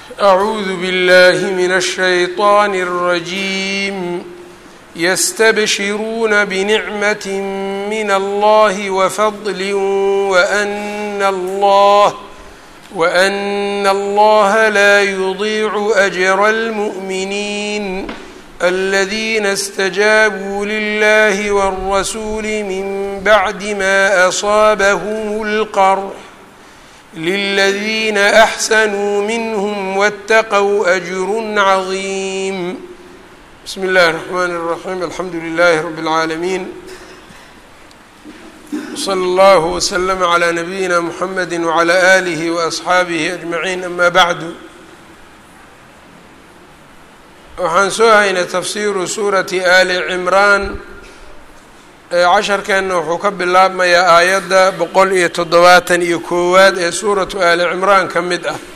أعوذ بالله من الشيطان الرجيم يستبشرون بنعمة من الله وفضل وأن الله وأن الله لا يضيع أجر المؤمنين الذين استجابوا لله والرسول من بعد ما أصابهم القرح للذين أحسنوا منهم واتقوا أجر عظيم بسم الله الرحمن الرحيم الحمد لله رب العالمين وصلى الله وسلم على نبينا محمد وعلى آله وأصxaabihi أجمعين أما بعد waxaan soo haynay tafsiru suurati ali cimraan casharkeenna wuxuu ka bilaabmayaa aayadda boqol iyo toddobaatan iyo koowaad ee suuratu ali cimraan ka mid ah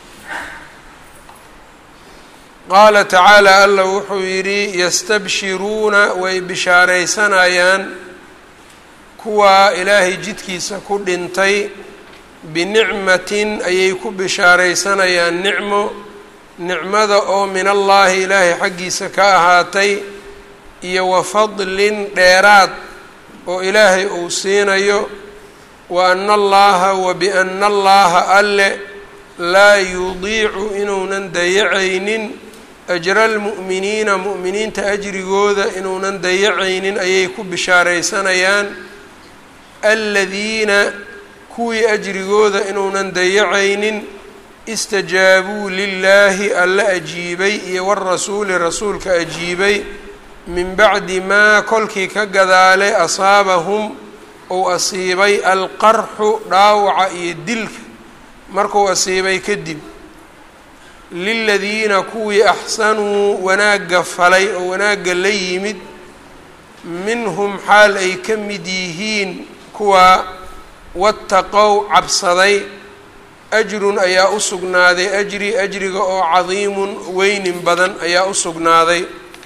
qaala tacaala alla wuxuu yidhi yastabshiruuna way bishaaraysanayaan kuwaa ilaahay jidkiisa ku dhintay binicmatin ayay ku bishaaraysanayaan nicmo nicmada oo min allaahi ilaahay xaggiisa ka ahaatay iyo wa fadlin dheeraad oo ilaahay uu siinayo wa ana allaha wa biana allaha alle laa yudiicu inuunan dayacaynin ajra almu'miniina mu'miniinta ajrigooda inuunan dayacaynin ayay ku bishaaraysanayaan aladiina kuwii ajrigooda inuunan dayacaynin istajaabuu lilaahi alla ajiibay iyo warasuuli rasuulka ajiibay min bacdi maa kolkii ka gadaale asaabahum uu asiibay alqarxu dhaawaca iyo dilka markuu asiibay kadib liladiina kuwii axsanuu wanaagga falay oo wanaagga la yimid minhum xaal ay ka mid yihiin kuwaa wattaqow cabsaday ajrun ayaa u sugnaaday ajri ajriga oo cadiimun weynin badan ayaa u sugnaaday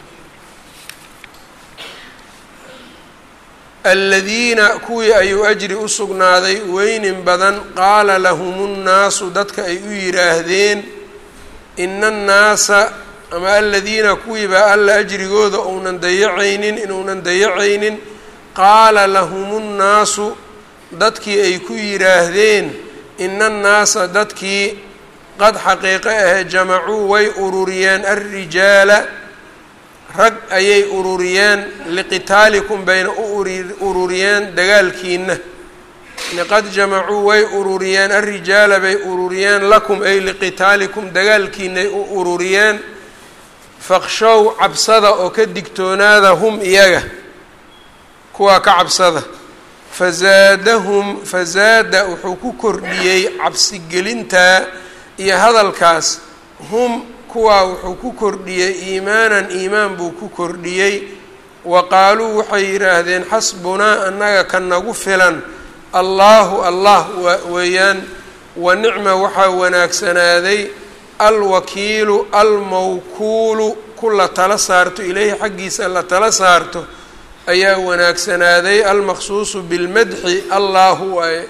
aladiina kuwii ayuu ajri u sugnaaday weynin badan qaala lahum nnaasu dadka ay u yidhaahdeen ina annaasa ama aladiina kuwiibaa alla ajrigooda uunan dayacaynin inuunan dayacaynin qaala lahum nnaasu dadkii ay ku yidhaahdeen ina annaasa dadkii qad xaqiiqo ahe jamacuu way ururiyeen alrijaala rag ayay ururiyeen liqitaalikum bayna u ururiyeen dagaalkiina qad jamacuu way ururiyeen alrijaala bay ururiyeen lakum ay liqitaalikum dagaalkiinay u ururiyeen faqshow cabsada oo ka digtoonaada hum iyaga kuwaa ka cabsada fazaadahum fazaada wuxuu ku kordhiyey cabsigelintaa iyo hadalkaas hum kuwaa wuxuu ku kordhiyey iimaanan iimaan buu ku kordhiyey wa qaaluu waxay yidhaahdeen xasbunaa annaga ka nagu filan allaahu allah weeyaan wa nicma waxaa wanaagsanaaday alwakiilu almawkuulu ku la tala saarto ileyhi xaggiisa la tala saarto ayaa wanaagsanaaday almaqsuusu bilmadxi allaahu waaye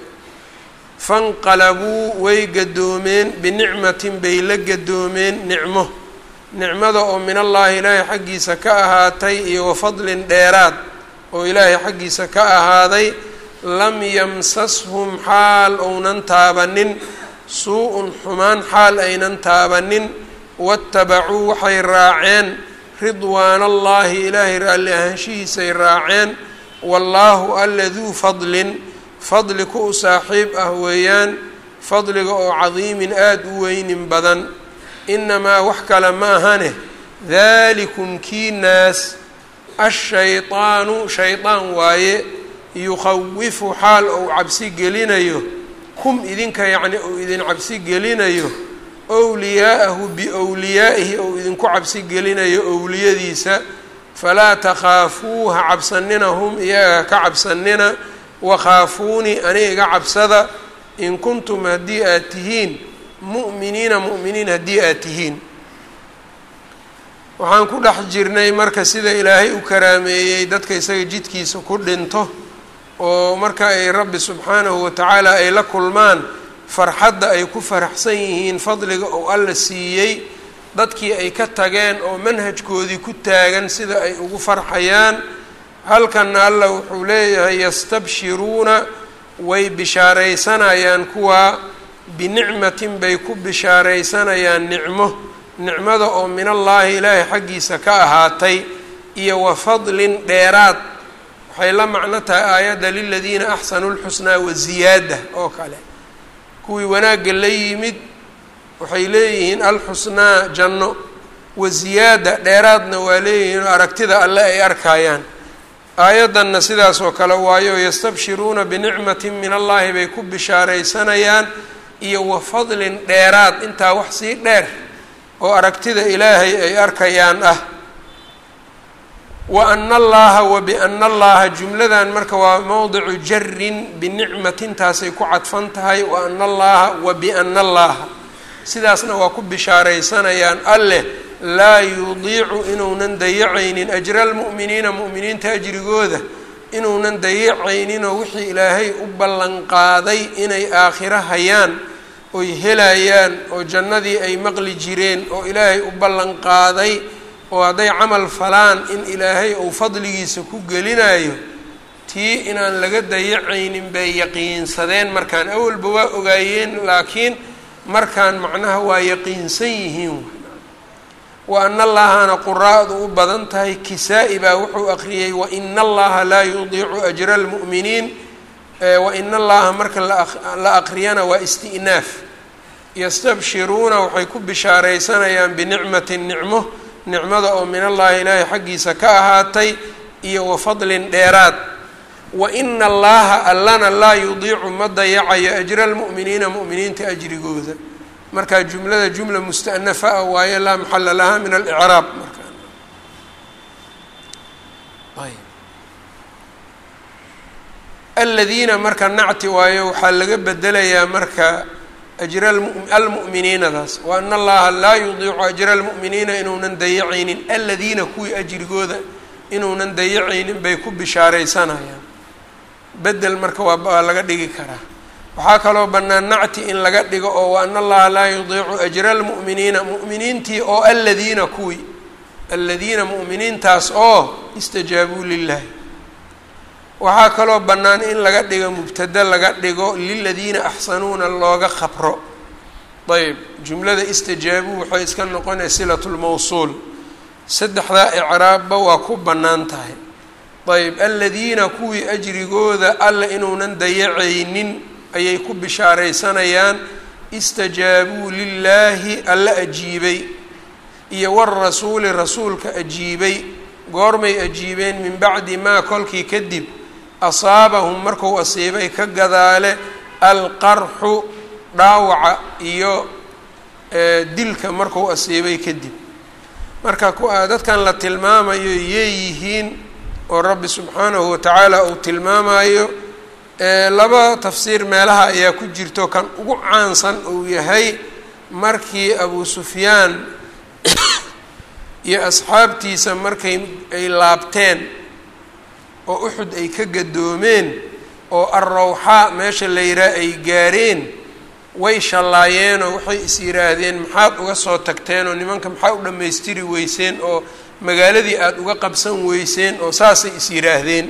fanqalabuu way gadoomeen binicmatin bay la gadoomeen nicmo nicmada oo min allaahi ilaahay xaggiisa ka ahaatay iyo wa fadlin dheeraad oo ilaahay xaggiisa ka ahaaday lam yamsashum xaal ounan taabanin suu-un xumaan xaal aynan taabanin waattabacuu waxay raaceen ridwaana allaahi ilaahay raalli ahaanshihiisay raaceen wallaahu alla duu fadlin fadli ku u saaxiib ah weeyaan fadliga oo cadiimin aada u weynin badan inamaa wax kale ma ahane daalikum kii naas ashaydaanu shaydaan waaye yukhawifu xaal ou cabsi gelinayo kum idinka yacni ou idin cabsi gelinayo owliyaa'ahu biowliyaa'ihi ou idinku cabsi gelinayo owliyadiisa falaa takhaafuuha cabsanina hum iyaga ka cabsanina wakhaafuunii ani iga cabsada in kuntum haddii aad tihiin mu'miniina mu'miniin haddii aad tihiin waxaan ku dhex jirnay marka sida ilaahay u karaameeyey dadka isaga jidkiisa ku dhinto oo marka ay rabbi subxaanahu watacaala ay la kulmaan farxadda ay ku faraxsan yihiin fadliga oo alla siiyey dadkii ay ka tageen oo manhajkoodii ku taagan sida ay ugu farxayaan halkanna alla wuxuu leeyahay yastabshiruuna way bishaaraysanayaan kuwaa binicmatin bay ku bishaaraysanayaan nicmo nicmada oo min allaahi ilaahay xaggiisa ka ahaatay iyo wa fadlin dheeraad waxay la macno tahay aayadda liladiina axsanuu lxusnaa waziyaada oo kale kuwii wanaagga la yimid waxay leeyihiin alxusnaa janno waziyaada dheeraadna waa leeyihiin oo aragtida alle ay arkayaan aayaddanna sidaas oo kale waayo yastabshiruuna binicmatin min allaahi bay ku bishaaraysanayaan iyo wa fadlin dheeraad intaa wax sii dheer oo aragtida ilaahay ay arkayaan ah wa ana allaha wa biana allaha jumladan marka waa mowdicu jarin binicmatintaasay ku cadfan tahay wa ana allaha wa biana allaha sidaasna waa ku bishaaraysanayaan alleh laa yudiicu inuunan dayacaynin ajra almu'miniina mu'miniinta ajrigooda inuunan dayacayninoo wixii ilaahay u ballanqaaday inay aakhiro hayaan oy helayaan oo jannadii ay maqli jireen oo ilaahay u ballanqaaday oo hadday camal falaan in ilaahay uu fadligiisa ku gelinayo tii inaan laga dayacaynin bay yaqiinsadeen markaan awalba waa ogaayeen laakiin markaan macnaha waa yaqiinsan yihiin wa ana allahana quraa'du u badan tahay kisaa-i baa wuxuu aqriyey waina allaha laa yudiicu ajra almu'miniin waina allaha marka la aqriyana waa isti'naaf yastabshiruuna waxay ku bishaaraysanayaan binicmatin nicmo nicmada oo min allahi ilaahay xaggiisa ka ahaatay iyo wa fadlin dheeraad wa ina allaha allana laa yudiicu ma dayacayo ajra almu'miniina mu'miniinta ajrigooda markaa jumlada jumla musta'nafa ah waayo laa maxala laha min alicraab marka aladiina marka nacti waayo waxaa laga bedelayaa marka ajra almu'miniinadaas wa ana allaha laa yudiicu ajra almu'miniina inuunan dayacaynin aladiina kuwii ajrigooda inuunan dayacaynin bay ku bishaaraysanayaan bedel marka waa laga dhigi karaa waxaa kaloo bannaan nacti in laga dhigo oo wa ana allaha laa yudiicu ajra almu'miniina mu'miniintii oo aladiina kuwii aladiina mu'miniintaas oo istajaabuu lilahi waxaa kaloo bannaan in laga dhigo mubtada laga dhigo liladiina axsanuuna looga khabro ayb jumlada istajaabuu waxay iska noqonaya silatu lmawsuul saddexdaa icraabba waa ku bannaan tahay ayb aladiina kuwii ajrigooda alla inuunan dayacaynin ayay ku bishaaraysanayaan istajaabuu lilaahi alla ajiibay iyo warasuuli rasuulka ajiibay goormay ajiibeen min bacdi maa kolkii kadib asaabahum marku asiibay ka gadaale alqarxu dhaawaca iyo dilka marku asiibay kadib marka dadkan la tilmaamayo yeeyihiin oo rabbi subxaanahu watacaala uu tilmaamayo laba tafsiir meelaha ayaa ku jirto kan ugu caansan uu yahay markii abu sufyaan iyo asxaabtiisa markay ay laabteen oo uxud ay ka gadoomeen oo arrawxaa meesha la yidhaah ay gaareen way shallaayeenoo waxay is yidhaahdeen maxaad uga soo tagteen oo nimanka maxaa u dhammaystiri weyseen oo magaaladii aada uga qabsan weyseen oo saasay is yidhaahdeen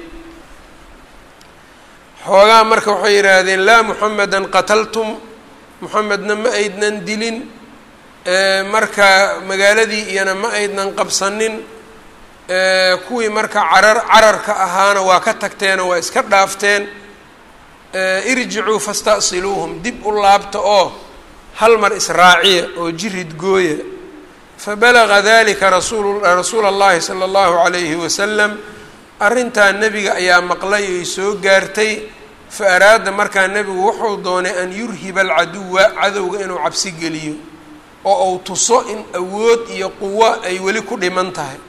xoogaa marka waxay yidhaahdeen laa muxamedan qataltum muxamedna ma aydnan dilin marka magaaladii iyana ma aydnan qabsanin kuwii marka carar cararka ahaana waa ka tagteenoo waa iska dhaafteen irjicuu fasta'siluuhum dib u laabta oo hal mar israaciya oo jirid gooya fabalaga dalika rasuul rasuula allahi sala allahu calayhi wasalam arrintaa nebiga ayaa maqlay oy soo gaartay fa araada markaa nebigu wuxuu doonay an yurhiba alcaduwa cadowga inuu cabsi geliyo oo uu tuso in awood iyo quwo ay weli ku dhiman tahay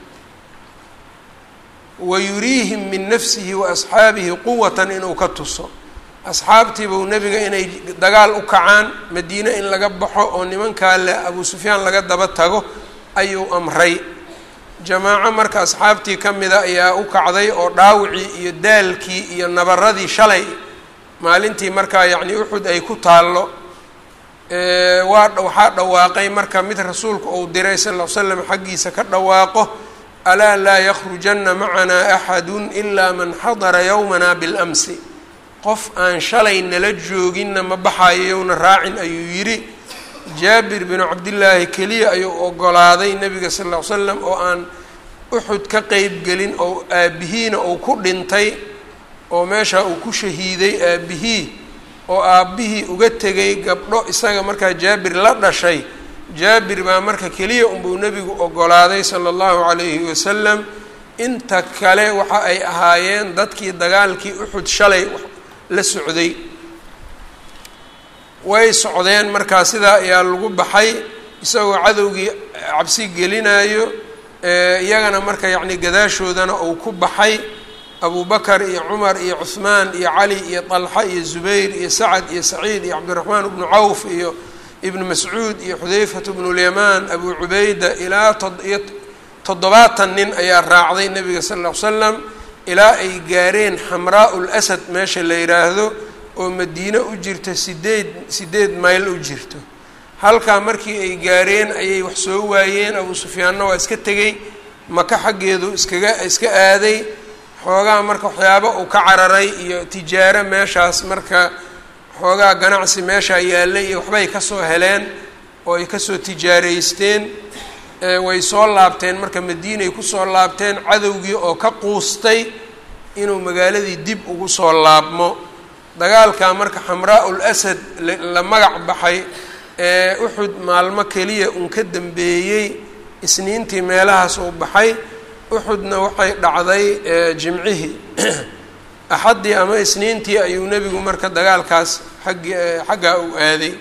wa yuriihim min nafsihi wa asxaabihi quwatan inuu ka tuso asxaabtiibuu nebiga inay dagaal u kacaan madiine in laga baxo oo nimankaa le abuu sufyaan laga daba tago ayuu amray jamaaco marka asxaabtii ka mida ayaa u kacday oo dhaawicii iyo daalkii iyo nabaradii shalay maalintii markaa yacnii uxud ay ku taallo waa waxaa dhawaaqay marka mid rasuulku uu diray sal ll l slam xaggiisa ka dhawaaqo alaa laa yakrujanna macanaa axadu ilaa man xadara yowmana biاlamsi qof aan shalay nala jooginna ma baxayo yowna raacin ayuu yidhi jaabir binu cabdillaahi keliya ayuu ogolaaday nebiga sal ll ly slam oo aan uxud ka qeyb gelin oo aabbihiina uu ku dhintay oo meesha uu ku shahiiday aabbihii oo aabbihii uga tegay gabdho isaga markaa jaabir la dhashay jaabir baa marka keliya unbuu nebigu ogolaaday sala allahu calayhi wasalam inta kale waxa ay ahaayeen dadkii dagaalkii uxud shalay la socday way socdeen markaa sidaa ayaa lagu baxay isagoo cadowgii cabsi gelinayo iyagana marka yacni gadaashoodana uu ku baxay abu bakar iyo cumar iyo cuhmaan iyo cali iyo طalxa iyo zubayr iyo sacad iyo saciid iyo cabdiraxmaan bnu cawf iyo ibnu mascuud iyo xudayfat bnu lyamaan abu cubayda ilaa iyo toddobaatan nin ayaa raacday nebiga sal ll ly slam ilaa ay gaareen xamraa lasad meesha la yidhaahdo oo madiine u jirta sideed sideed mayl u jirto halkaa markii ay gaareen ayay wax soo waayeen abu sufyaanna waa iska tegey maka xaggeedu iskaga iska aaday xoogaa marka waxyaabo uu ka cararay iyo tijaaro meeshaas marka xoogaa ganacsi meeshaa yaallay iyo waxbay kasoo heleen oo ay kasoo tijaaraysteen way soo laabteen marka madiinay kusoo laabteen cadowgii oo ka quustay inuu magaaladii dib ugu soo laabmo dagaalkaa marka xamraa ul asad la magac baxay ee uxud maalmo keliya uun ka dambeeyey isniintii meelahaas uu baxay uxudna waxay dhacday jimcihii axaddii ama isniintii ayuu nebigu marka dagaalkaas xaggi xaggaa uu aaday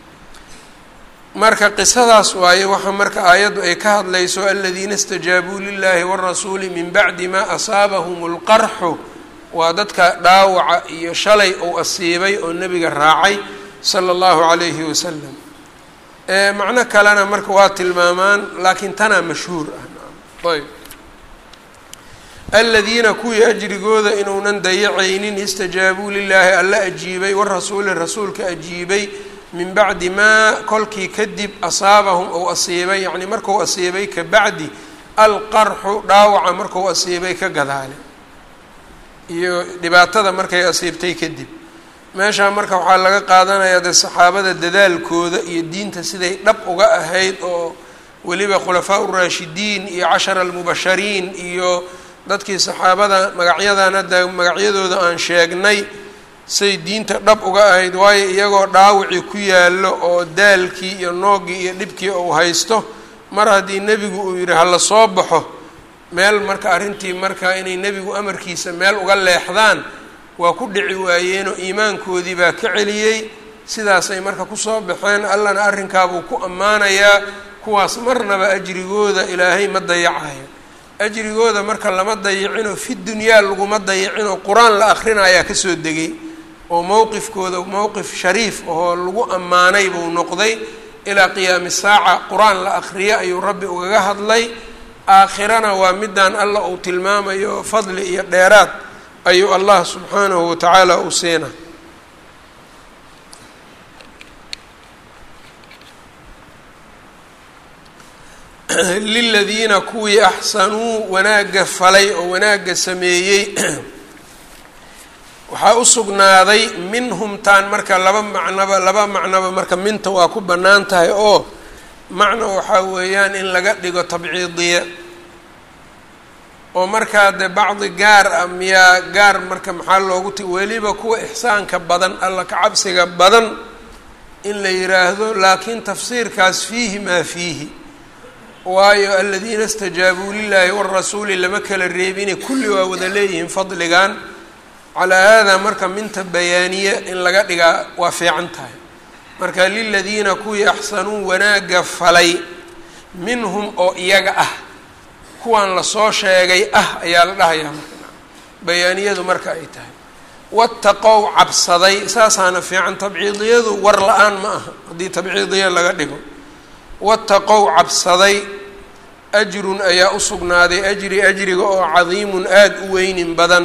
marka qisadaas waaye waxa marka aayaddu ay ka hadlayso aladiina istajaabuu lilahi warasuuli min bacdi maa asaabahum lqarxu waa dadka dhaawaca iyo shalay uu asiibay oo nebiga raacay sala allahu calayhi wasalam macno kalena marka waa tilmaamaan laakiin tanaa mashhuur ah ayb aladiina kuwii ajrigooda inuunan dayacaynin istajaabuu lilaahi alla ajiibay warasuuli rasuulka ajiibay min bacdi maa kolkii kadib asaabahum ou asiibay yacni marku asiibay ka bacdi alqarxu dhaawaca marku asiibay ka gadaale iyo dhibaatada markay asiibtay kadib meeshaa marka waxaa laga qaadanayaa dee saxaabada dadaalkooda iyo diinta siday dhab uga ahayd oo weliba khulafaa uraashidiin iyo cashara almubashariin iyo dadkii saxaabada magacyadan hadda magacyadooda aan sheegnay say diinta dhab uga ahayd waayo iyagoo dhaawicii ku yaallo oo daalkii iyo nooggii iyo dhibkii uu haysto mar haddii nebigu uu yidhi hala soo baxo meel marka arrintii marka inay nebigu amarkiisa meel uga leexdaan waa ku dhici waayeenoo iimaankoodii baa ka celiyey sidaasay marka kusoo baxeen allana arrinkaabuu ku ammaanayaa kuwaas marnaba ajrigooda ilaahay ma dayacayo ajrigooda marka lama dayicinoo fi dunyaa laguma dayicinoo qur-aan la akhrinayaa kasoo degay oo mowqifkooda mowqif shariif ahoo lagu ammaanay buu noqday ilaa qiyaami saaca qur-aan la akhriyo ayuu rabbi ugaga hadlay aakhirana waa midaan alla uu tilmaamayo fadli iyo dheeraad ayuu allah subxaanahu watacaala u siina liladiina kuwii axsanuu wanaagga falay oo wanaagga sameeyey waxaa u sugnaaday minhum taan marka laba macnoba laba macnoba marka minta waa ku bannaan tahay oo macno waxaa weeyaan in laga dhigo tabciidiya oo markaa dee bacdi gaar ah miyaa gaar marka maxaa loogu ti weliba kuwa ixsaanka badan alla ka cabsiga badan in la yidhaahdo laakiin tafsiirkaas fiihi maa fiihi waayo aladiina istajaabuu lilaahi warasuuli lama kala reebine kulli waa wada leeyihiin fadligan calaa haadaa marka minta bayaaniya in laga dhigaa waa fiican tahay marka liladiina kuwii axsanuu wanaagga falay minhum oo iyaga ah kuwan lasoo sheegay ah ayaa la dhahayaa marka bayaaniyadu marka ay tahay wataqow cabsaday saasaana fiican tabciidiyadu war la-aan ma aha haddii tabciidiya laga dhigo wataqow cabsaday ajrun ayaa u sugnaaday ajri ajriga oo cadiimun aada u weynin badan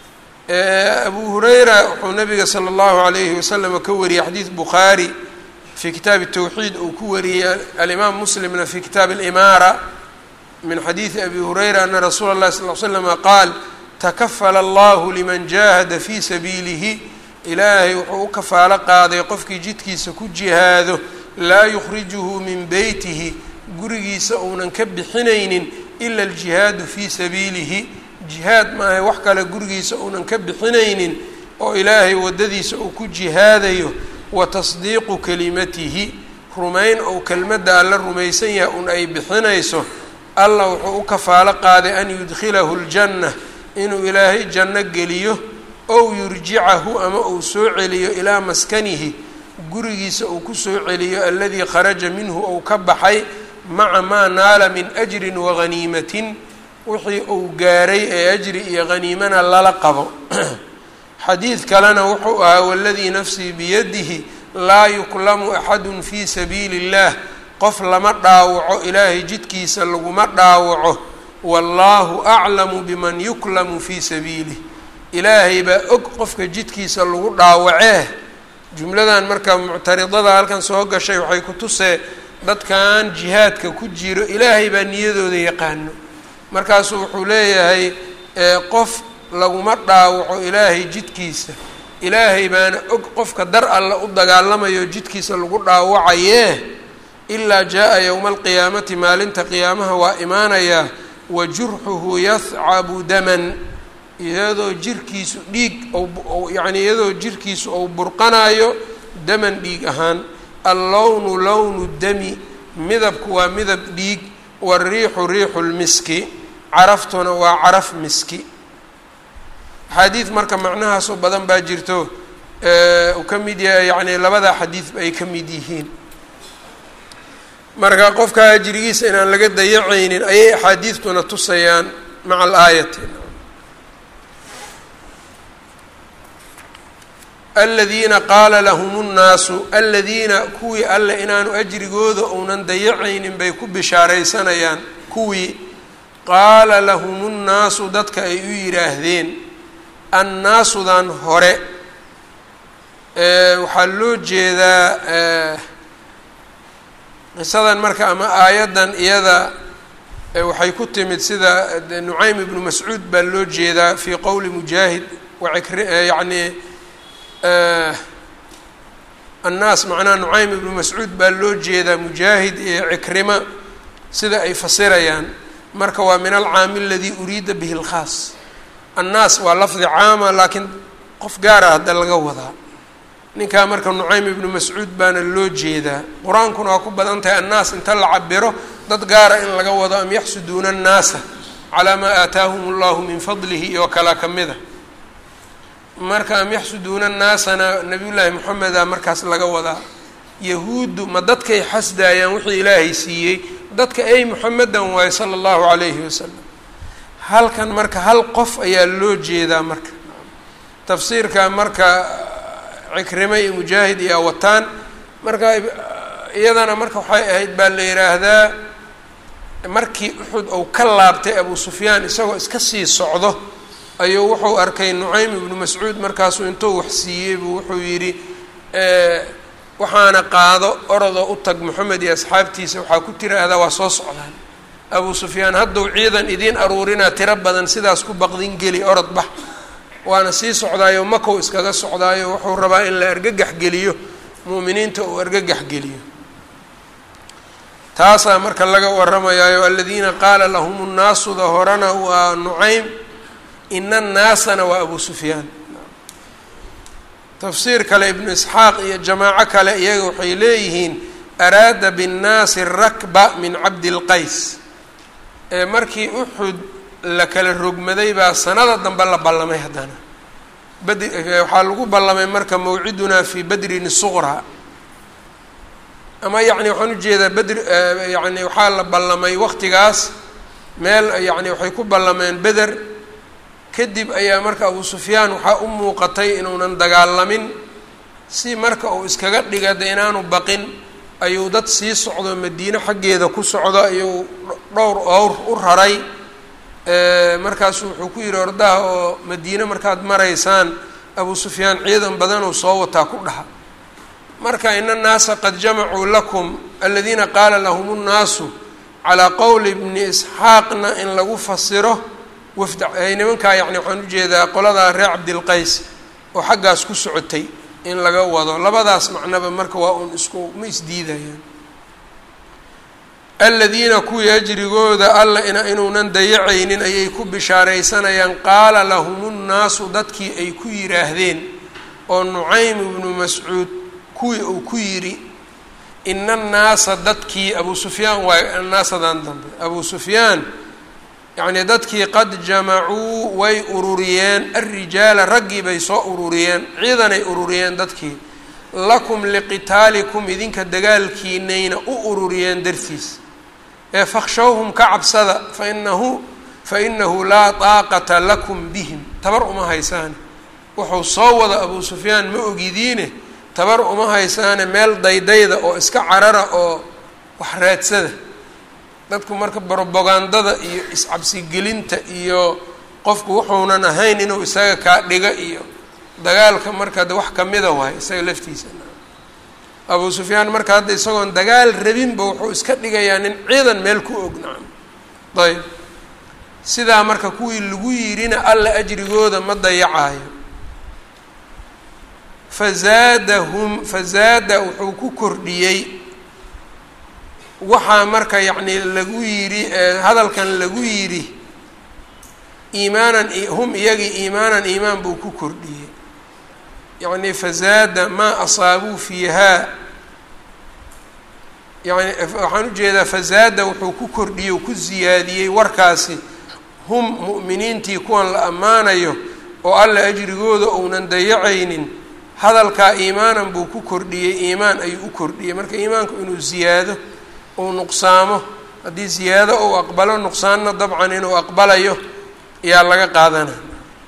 abu hurayra wuxuu nabiga sala allahu alayhi wasalam ka wariyey xadiid bukhaari fii kitaabi tawxiid uu ku wariyey alimaam muslimna fii kitaabi alimaara min xadiidi abi hurayra ana rasuula اllahi sal l slama qaal takafala allahu liman jaahada fii sabiilihi ilaahay wuxuu u kafaalo qaaday qofkii jidkiisa ku jihaado laa yukhrijuhu min beytihi gurigiisa uunan ka bixinaynin ila aljihaadu fii sabiilihi jihaad maahay wax kale gurigiisa uunan ka bixinaynin oo ilaahay waddadiisa uu ku jihaadayo wa tasdiiqu kelimatihi rumayn ou kelmadda alla rumaysan yahay un ay bixinayso allah wuxuu u kafaalo qaaday an yudkhilahu ljanna inuu ilaahay janno geliyo ow yurjicahu ama uu soo celiyo ilaa maskanihi gurigiisa uu ku soo celiyo aladii kharaja minhu ou ka baxay maca maa naala min ajrin waghaniimatin wixii uu gaaray ee ajri iyo haniimana lala qabo xadiid kalena wuxuu ahaa waladii nafsii biyadihi laa yuklamu axadun fii sabiili اllah qof lama dhaawaco ilaahay jidkiisa laguma dhaawaco wallaahu aclamu biman yuklamu fii sabiilih ilaahay baa og qofka jidkiisa lagu dhaawacee jumladan marka muctaridada halkan soo gashay waxay ku tusee dadkan jihaadka ku jiro ilaahay baa niyadooda yaqaano markaasuu wuxuu leeyahay qof laguma dhaawaco ilaahay jidkiisa ilaahay baana og qofka dar alle u dagaalamayo jidkiisa lagu dhaawacayee ilaa jaa-a yowma alqiyaamati maalinta qiyaamaha waa imaanayaa wa jurxuhu yahcabu daman iyadoo jirkiisu dhiig yacni iyadoo jirkiisu ou burqanayo daman dhiig ahaan allownu lownu dami midabku waa midab dhiig wariixu riixu lmiski caraftuna waa caraf miski axaadiid marka macnahaasoo badan baa jirto uu ka mid yahay yacni labada xadiid ay ka mid yihiin marka qofka ajrigiisa inaan laga dayacaynin ayay axaadiidtuna tusayaan maca alaayati aladiina qaala lahum nnaasu aladiina kuwii alle inaanu ajrigooda uunan dayacaynin bay ku bishaaraysanayaan kuwii qaala lahum nnaasu dadka ay u yidhaahdeen annaasudan hore waxaa loo jeedaa qisadan marka ama aayaddan iyada waxay ku timid sida nucaym ibnu mascuud baa loo jeedaa fii qowli mujaahid wacikr yacni annaas macnaha nucaym ibnu mascuud baa loo jeedaa mujaahid iyo cikrima sida ay fasirayaan marka waa min alcaami aladii uriida bihi اlkhaas annaas waa lafdi caama laakiin qof gaara hadda laga wadaa ninkaa marka nucaym ibnu mascuud baana loo jeedaa qur-aankuna waa ku badan tahay annaas inta la cabiro dad gaara in laga wado am yaxsuduuna annaasa calaa maa aataahum allahu min fadlihi iyo kala ka mida marka am yaxsuduuna annaasana nabiyullaahi moxameda markaas laga wadaa yahuuddu ma dadkay xasdaayaan wixii ilaahay siiyey dadka ay moxamedan waayo sala allahu calayhi wasalam halkan marka hal qof ayaa loo jeedaa marka tafsiirka marka cikrime iyo mujaahid iyo awataan marka iyadana marka waxay ahayd baa la yidhaahdaa markii uxud ou ka laabtay abu sufyaan isagoo iska sii socdo ayuu wuxuu arkay nucaym ibnu mascuud markaasuu intuu wax siiyey buu wuxuu yidhi waxaana qaado orodoo u tag moxamed iyo asxaabtiisa waxaa ku tiraahdaa waa soo socdaan abu sufyaan hadduu ciidan idiin aruurinaa tiro badan sidaas ku baqdin geli orod bax waana sii socdaayo makow iskaga socdaayo wuxuu rabaa in la argagax geliyo mu'miniinta uu argagax geliyo taasaa marka laga warramayaayo aladiina qaala lahum nnaasuda horena waa nucaym ina annaasana waa abu sufyaan tafsiir kale ibnu isxaaq iyo jamaaco kale iyaga waxay leeyihiin araada binnaasi rakba min cabdilqays ee markii uxud la kala rogmaday baa sanada dambe la ballamay haddana badi waxaa lagu ballamay marka mawcidunaa fii badrin suqraa ama yacni waxaan ujeedaa bedr yacni waxaa la ballamay waqtigaas meel yacni waxay ku ballameen beder kadib ayaa marka abu sufyaan waxaa u muuqatay inuunan dagaalamin si marka uu iskaga dhiga de inaanu baqin ayuu dad sii socdo madiine xaggeeda ku socdo ayuu dhowr owr u raray markaasu wuxuu ku yidhi ordaha oo madiine markaad maraysaan abu sufyaan ciidan badanuu soo wataa ku dhaha marka ina annaasa qad jamacuu lakum aladiina qaala lahum nnaasu calaa qowli bni isxaaqna in lagu fasiro wafda nimankaa yacni waxaan ujeedaa qoladaa reer cabdilqays oo xaggaas ku socotay in laga wado labadaas macnaba marka waa uun isku ma isdiidayaan aladiina kuwii ajrigooda alla ina inuunan dayacaynin ayay ku bishaaraysanayaan qaala lahum nnaasu dadkii ay ku yidhaahdeen oo nucaym ibnu mascuud kuwii uu ku yidhi ina annaasa dadkii abu sufyaan waay naasadan dambe abu sufyaan yacnii dadkii qad jamacuu way ururiyeen alrijaala raggii bay soo ururiyeen ciidanay ururiyeen dadkii lakum liqitaalikum idinka dagaalkiinayna u ururiyeen dartiis ee fakshawhum ka cabsada fainahu fainahu laa daaqata lakum bihim tabar uma haysaane wuxuu soo wada abuu sufyaan ma ogidiine tabar uma haysaane meel daydayda oo iska carara oo wax raadsada dadku marka brobagandada iyo iscabsigelinta iyo qofku wuxuunan ahayn inuu isaga kaa dhiga iyo dagaalka marka de wax kamida waay isaga laftiisa abuu sufyaan marka hadda isagoon dagaal rabinba wuxuu iska dhigayaa nin ciidan meel ku og nacam ayb sidaa marka kuwii lagu yidhina alla ajrigooda ma dayacaayo fazaadahum fazaada wuxuu ku kordhiyey waxaa marka yacni lagu yidhi hadalkan lagu yidhi iimaanan hum iyagii iimaanan iimaan buu ku kordhiyey yacni fazaada maa asaabuu fiihaa yani waxaan ujeedaa fazaada wuxuu ku kordhiyey u ku ziyaadiyey warkaasi hum mu'miniintii kuwan la ammaanayo oo alla ajrigooda ounan dayacaynin hadalkaa iimaanan buu ku kordhiyey iimaan ayuu u kordhiyey marka iimaanku inuu ziyaado uu nuqsaamo haddii ziyaado uu aqbalo nuqsaanna dabcan inuu aqbalayo ayaa laga qaadanaya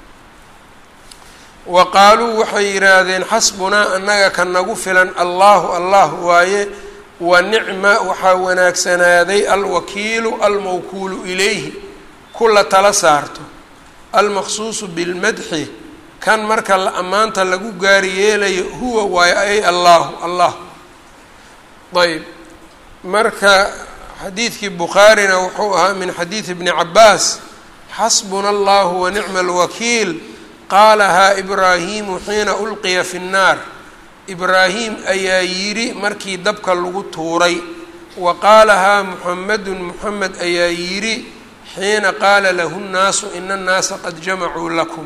wa qaaluu waxay yidhaahdeen xasbunaa annaga ka nagu filan allahu allah waaye wa nicma waxaa wanaagsanaaday alwakiilu almawkuulu ilayhi kula tala saarto almaqsuusu bilmadxi kan marka la ammaanta lagu gaari yeelayo huwa waayo ay allahu allah ayb marka xadiidkii bukhaarina wuxuu ahaa min xadiidi bni cabaas xasbuna allahu wa nicma alwakiil qaalahaa ibraahimu xiina ulqiya fi nnaar ibraahim ayaa yidhi markii dabka lagu tuuray wa qaalahaa muxamedun muxamed ayaa yidhi xiina qaala lahu nnaasu ina annaasa qad jamacuu lakum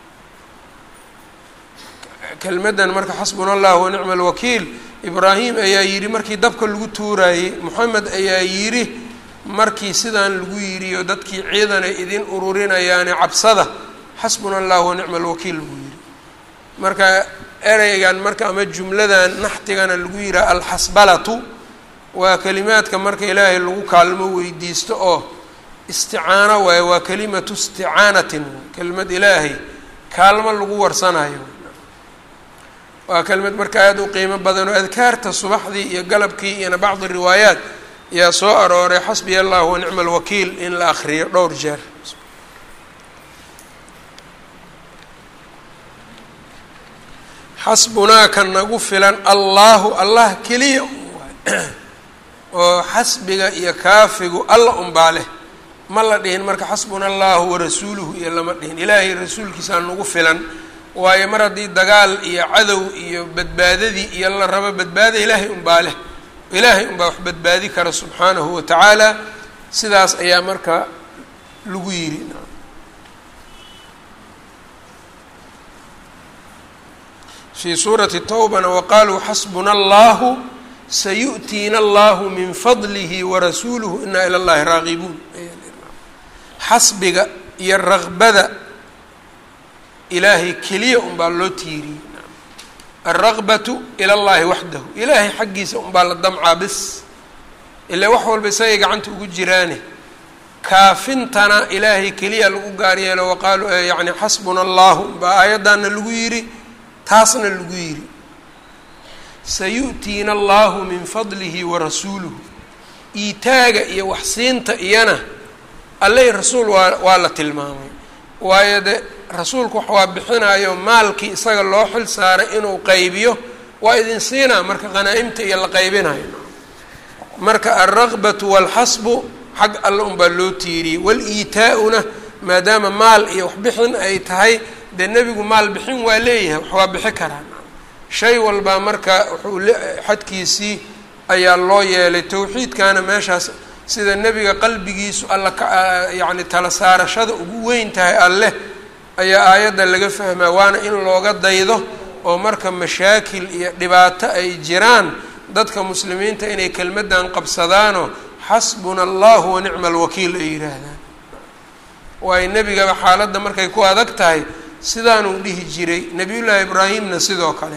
kelmaddan marka xasbuna allah wa nicma alwakiil ibraahim ayaa yidhi markii dabka lagu tuuraayey moxamed ayaa yidhi markii sidaan lagu yidhi oo dadkii ciidanay idin ururinayaane cabsada xasbuna allah wa nicma alwakiil buu yidhi marka ereygan marka ama jumladan naxtigana lagu yidhaha alxasbalatu waa kelimaadka marka ilaahay lagu kaalmo weydiisto oo isticaano waaye waa kelimatu isticaanatin kelimad ilaahay kaalmo lagu warsanayo waa kelimad marka aada u qiimo badan oo adkaarta subaxdii iyo galabkii iyona bacdi riwaayaat ayaa soo arooray xasbiya allah wa nicma alwakiil in la akriyo dhowr jeer xasbunaa ka nagu filan allahu allah keliya oo xasbiga iyo kaafigu alla unbaa leh ma la dhihin marka xasbuna allahu warasuuluhu iyo lama dhihin ilaahay rasuulkiisaa nagu filan waayo mar haddii dagaal iyo cadow iyo badbaadadii iyo la rabo badbaada ilaahay unbaa leh ilaahay unbaa wax badbaadi kara subxaanahu wa tacaala sidaas ayaa marka lagu yidhi fii suurati towbana waqaaluu xasbuna allahu sayu'tiina allahu min fadlihi warasuuluhu inaa ila llahi raaqibuun xasbiga iyo raqbada ilaahay keliya unbaa loo tiiriyey alraqbatu ila llahi waxdahu ilaahay xaggiisa unbaa la damcaa bis ilaa wax walba isagay gacanta ugu jiraane kaafintana ilaahay keliya lagu gaar yeelo waqaalu yani xasbuna allahu baa aayaddaana lagu yidhi taasna lagu yidhi sayu'tiina allahu min fadlihi warasuuluhu iitaaga iyo waxsiinta iyana alleh rasuul waa waa la tilmaamay waayo de rasuulku wax waa bixinayo maalkii isaga loo xil saaray inuu qaybiyo waa idin siinaa marka qhanaa-imta iyo la qaybinayo marka alraqbatu waalxasbu xag alle unbaa loo tiiriyey wal-iitaa-una maadaama maal iyo waxbixin ay tahay dee nebigu maal bixin waa leeyahay wax waa bixi karaa shay walbaa marka wuxuu xadkiisii ayaa loo yeelay towxiidkana meeshaas sida nebiga qalbigiisu alla ka yacni tala saarashada ugu weyn tahay alleh ayaa aayadda laga fahmaa waana in looga daydo oo marka mashaakil iyo dhibaato ay jiraan dadka muslimiinta inay kelmaddan qabsadaanoo xasbuna allahu wa nicma alwakiil ay yidhaahdaan waayo nebigaba xaaladda markay ku adag tahay sidaanuu dhihi jiray nebiyullaahi ibraahimna sidoo kale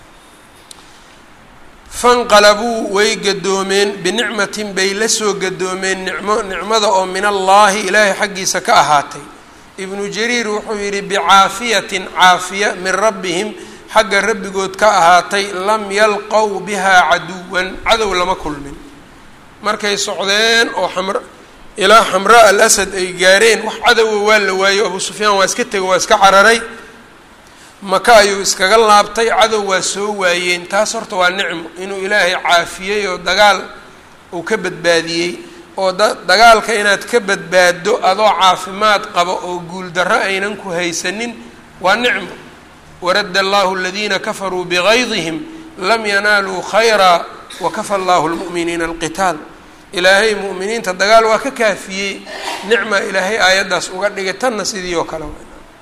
fanqalabuu way gadoomeen binicmatin bay la soo gadoomeen nicmo nicmada oo min allaahi ilaahay xaggiisa ka ahaatay ibnu jariir wuxuu yidhi bicaafiyatin caafiya min rabbihim xagga rabbigood ka ahaatay lam yalqow bihaa caduwan cadow lama kulmin markay socdeen oo xamr ilaa xamraa al asad ay gaareen wax cadowa waa la waayo abuu sufyaan waa iska tego waa iska cararay maka ayuu iskaga laabtay cadow waa soo waayeen taas horta waa nicmo inuu ilaahay caafiyey oo dagaal uu ka badbaadiyey oo da dagaalka inaad ka badbaaddo adoo caafimaad qabo oo guuldarro aynan ku haysanin waa nicmo waradda allahu aladiina kafaruu bigaydihim lam yanaaluu khayraa wakafa allahu lmu'miniina alqitaal ilaahay mu'miniinta dagaal waa ka kaafiyey nicma ilaahay aayaddaas uga dhigay tanna sidii oo kale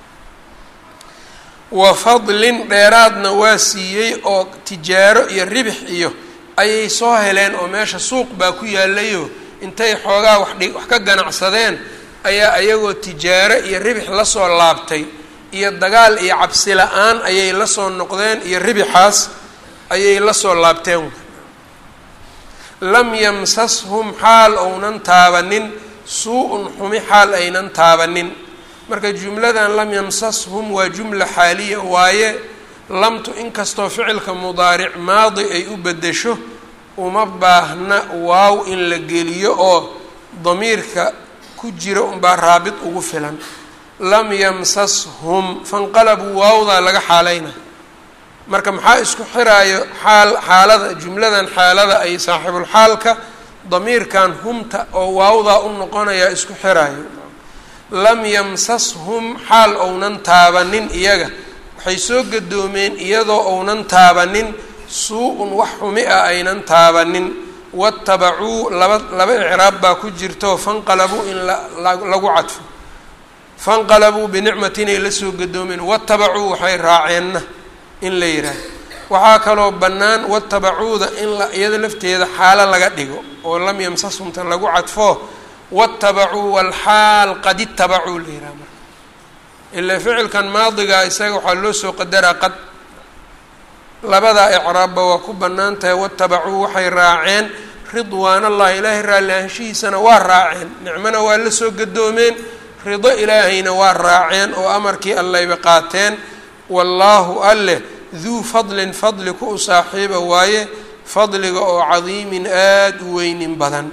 wa fadlin dheeraadna waa siiyey oo tijaaro iyo ribix iyo ayay soo heleen oo meesha suuq baa ku yaalayo intay xoogaa waxdhi wax ka ganacsadeen ayaa ayagoo tijaaro iyo ribix lasoo laabtay iyo dagaal iyo cabsi la-aan ayay lasoo noqdeen iyo ribixaas ayay lasoo laabteen lam yamsashum xaal ounan taabanin suu-un xumi xaal aynan taabanin marka jumladan lam yamsashum waa jumla xaaliya waaye lamtu inkastoo ficilka mudaaric maadi ay u bedesho uma baahna waaw in la geliyo oo damiirka ku jira unbaa raabit ugu filan lam yamsashum fanqalabuu waawdaa laga xaalayna marka maxaa isku xiraayo xaal xaalada jumladan xaalada ay saaxibulxaalka damiirkan humta oo waawdaa u noqonayaa isku xiraayo lam yamsashum xaal ounan taabanin iyaga waxay soo gadoomeen iyadoo ounan taabanin suu-un wax xumi ah aynan taabanin watabacuu laba laba icraab baa ku jirto fanqalabuu in lagu cadfo fanqalabuu binicmatin ay la soo gadoomeen watabacuu waxay raaceenna in la yidhaaho waxaa kaloo bannaan watabacuuda in la iyada lafteeda xaalo laga dhigo oo lam yamsashumta lagu cadfo watabacuu walxaal qad itabacuu la yidhaha marka ilaa ficilkan maadigaa isaga waxaa loo soo qadaraa qad labadaa icraabba waa ku bannaan tahay watabacuu waxay raaceen ridwaan allahi ilaahay raalli ahaanshihiisana waa raaceen nicmona waa la soo gadoomeen rido ilaahayna waa raaceen oo amarkii allayba qaateen wallaahu alleh duu fadlin fadli ku u saaxiiba waaye fadliga oo cadiimin aada u weynin badan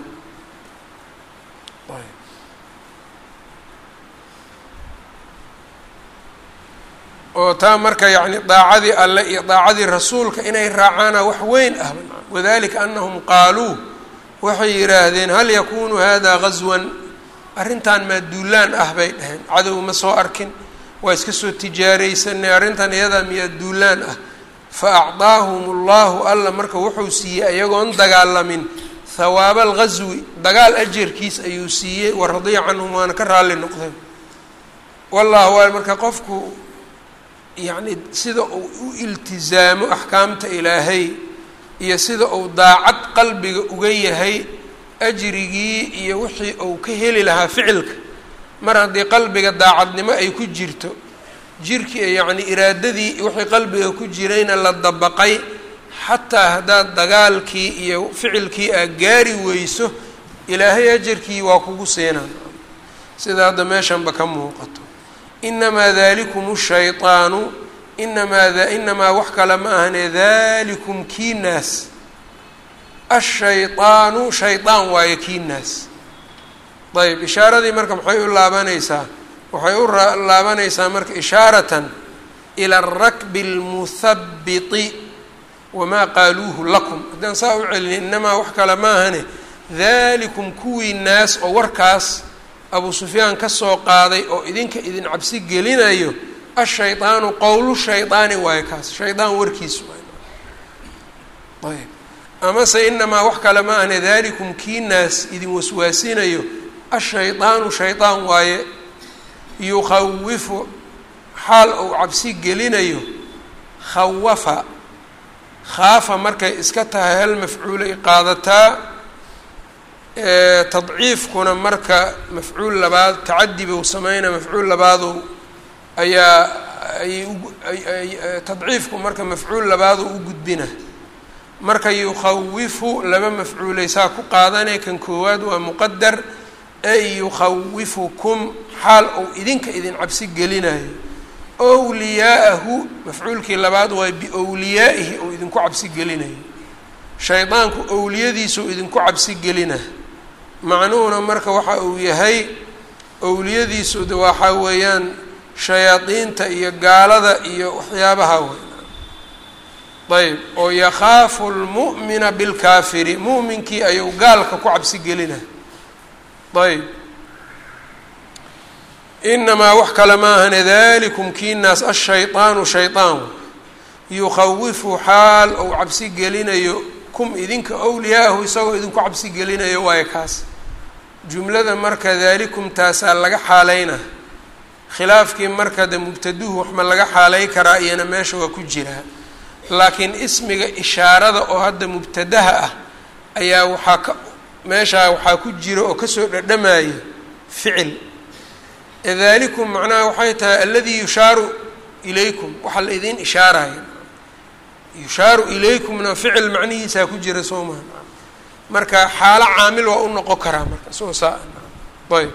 oo taa marka yacni daacadii alle iyo daacadii rasuulka inay raacaana wax weyn ah wadalika anahum qaaluu waxay yidhaahdeen hal yakunu hada gaswan arrintan maa duulaan ah bay dhaheen cadow ma soo arkin waa iska soo tijaaraysanay arrintan iyadaa miyaa duulaan ah fa acdaahum allahu alla marka wuxuu siiyey ayagoon dagaalamin hawaaba alghaswi dagaal ajarkiis ayuu siiyey wa radiya canhum waana ka raalli noqdeen wallahu a marka qofku yacni sida uu u iltizaamo axkaamta ilaahay iyo sida uu daacad qalbiga uga yahay ajrigii iyo wixii uu ka heli lahaa ficilka mar haddii qalbiga daacadnimo ay ku jirto jirkii yacni iraadadii wixii qalbiga ku jirayna la dabaqay xataa haddaad dagaalkii iyo ficilkii aad gaari weyso ilaahay ajarkii waa kugu siinaa sida hadda meeshanba ka muuqato inamaa dalikum shayطaanu inamaa inamaa wax kale ma ahane dalikum kii naas ashayطaanu shayطaan waayo kii naas ayb ishaaradii marka maxay u laabanaysaa waxay u laabanaysaa marka ishaaratan ila aلrakbi اlmuhabiti wamaa qaaluuhu lakum haddaan saa u celin inamaa wax kale maahane dalikum kuwii naas oo warkaas abuu sufyaan ka soo qaaday oo idinka idin cabsi gelinayo ashaydaanu qowlu shaydaani waayo kaas shaydaan warkiis waay ayb amase inamaa wax kale ma ahne dalikum kii naas idin waswaasinayo ashaydaanu shaydaan waaye yukhawifu xaal uu cabsi gelinayo khawafa khaafa markay iska tahay hal mafcuulay qaadataa tadciifkuna marka mafcuul labaad tacadi buu sameynaa mafcuul labaadu ayaa ayay tadciifku marka mafcuul labaadu u gudbina marka yukhawifu laba mafcuuleysaa ku qaadanay kan koowaad waa muqadar ay yukhawifukum xaal uu idinka idin cabsi gelinayo wliyaa'ahu mafcuulkii labaad waa biwliyaa'ihi uu idinku cabsi gelinayo shaydaanku owliyadiisuu idinku cabsi gelina macnuhuna marka waxa uu yahay owliyadiisu de waxaa weeyaan shayaadiinta iyo gaalada iyo waxyaabaha wey ayb oo yakhaafu lmu'mina bilkaafiri mu'minkii ayuu gaalka ku cabsi gelina ayb inamaa wax kale maahane dalikum kii naas ashaydaanu shaydaan yukhawifu xaal ou cabsi gelinayo kum idinka wliyaa'ahu isagoo idinku cabsi gelinayo waayo kaas jumlada marka daalikum taasaa laga xaaleyna khilaafkii marka de mubtaduhu wax ma laga xaaley karaa iyana meesha waa ku jiraa laakiin ismiga ishaarada oo hadda mubtadaha ah ayaa waxaa ka meeshaa waxaa ku jira oo kasoo dhadhamaya ficil daalikum macnaha waxay tahay aladii yushaaru ilaykum waxaa la idiin ishaaraya yushaaru ilaykumna ficil macnihiisaa ku jira soo maha marka xaalo caamil waa u noqon karaa marka soo saa ayb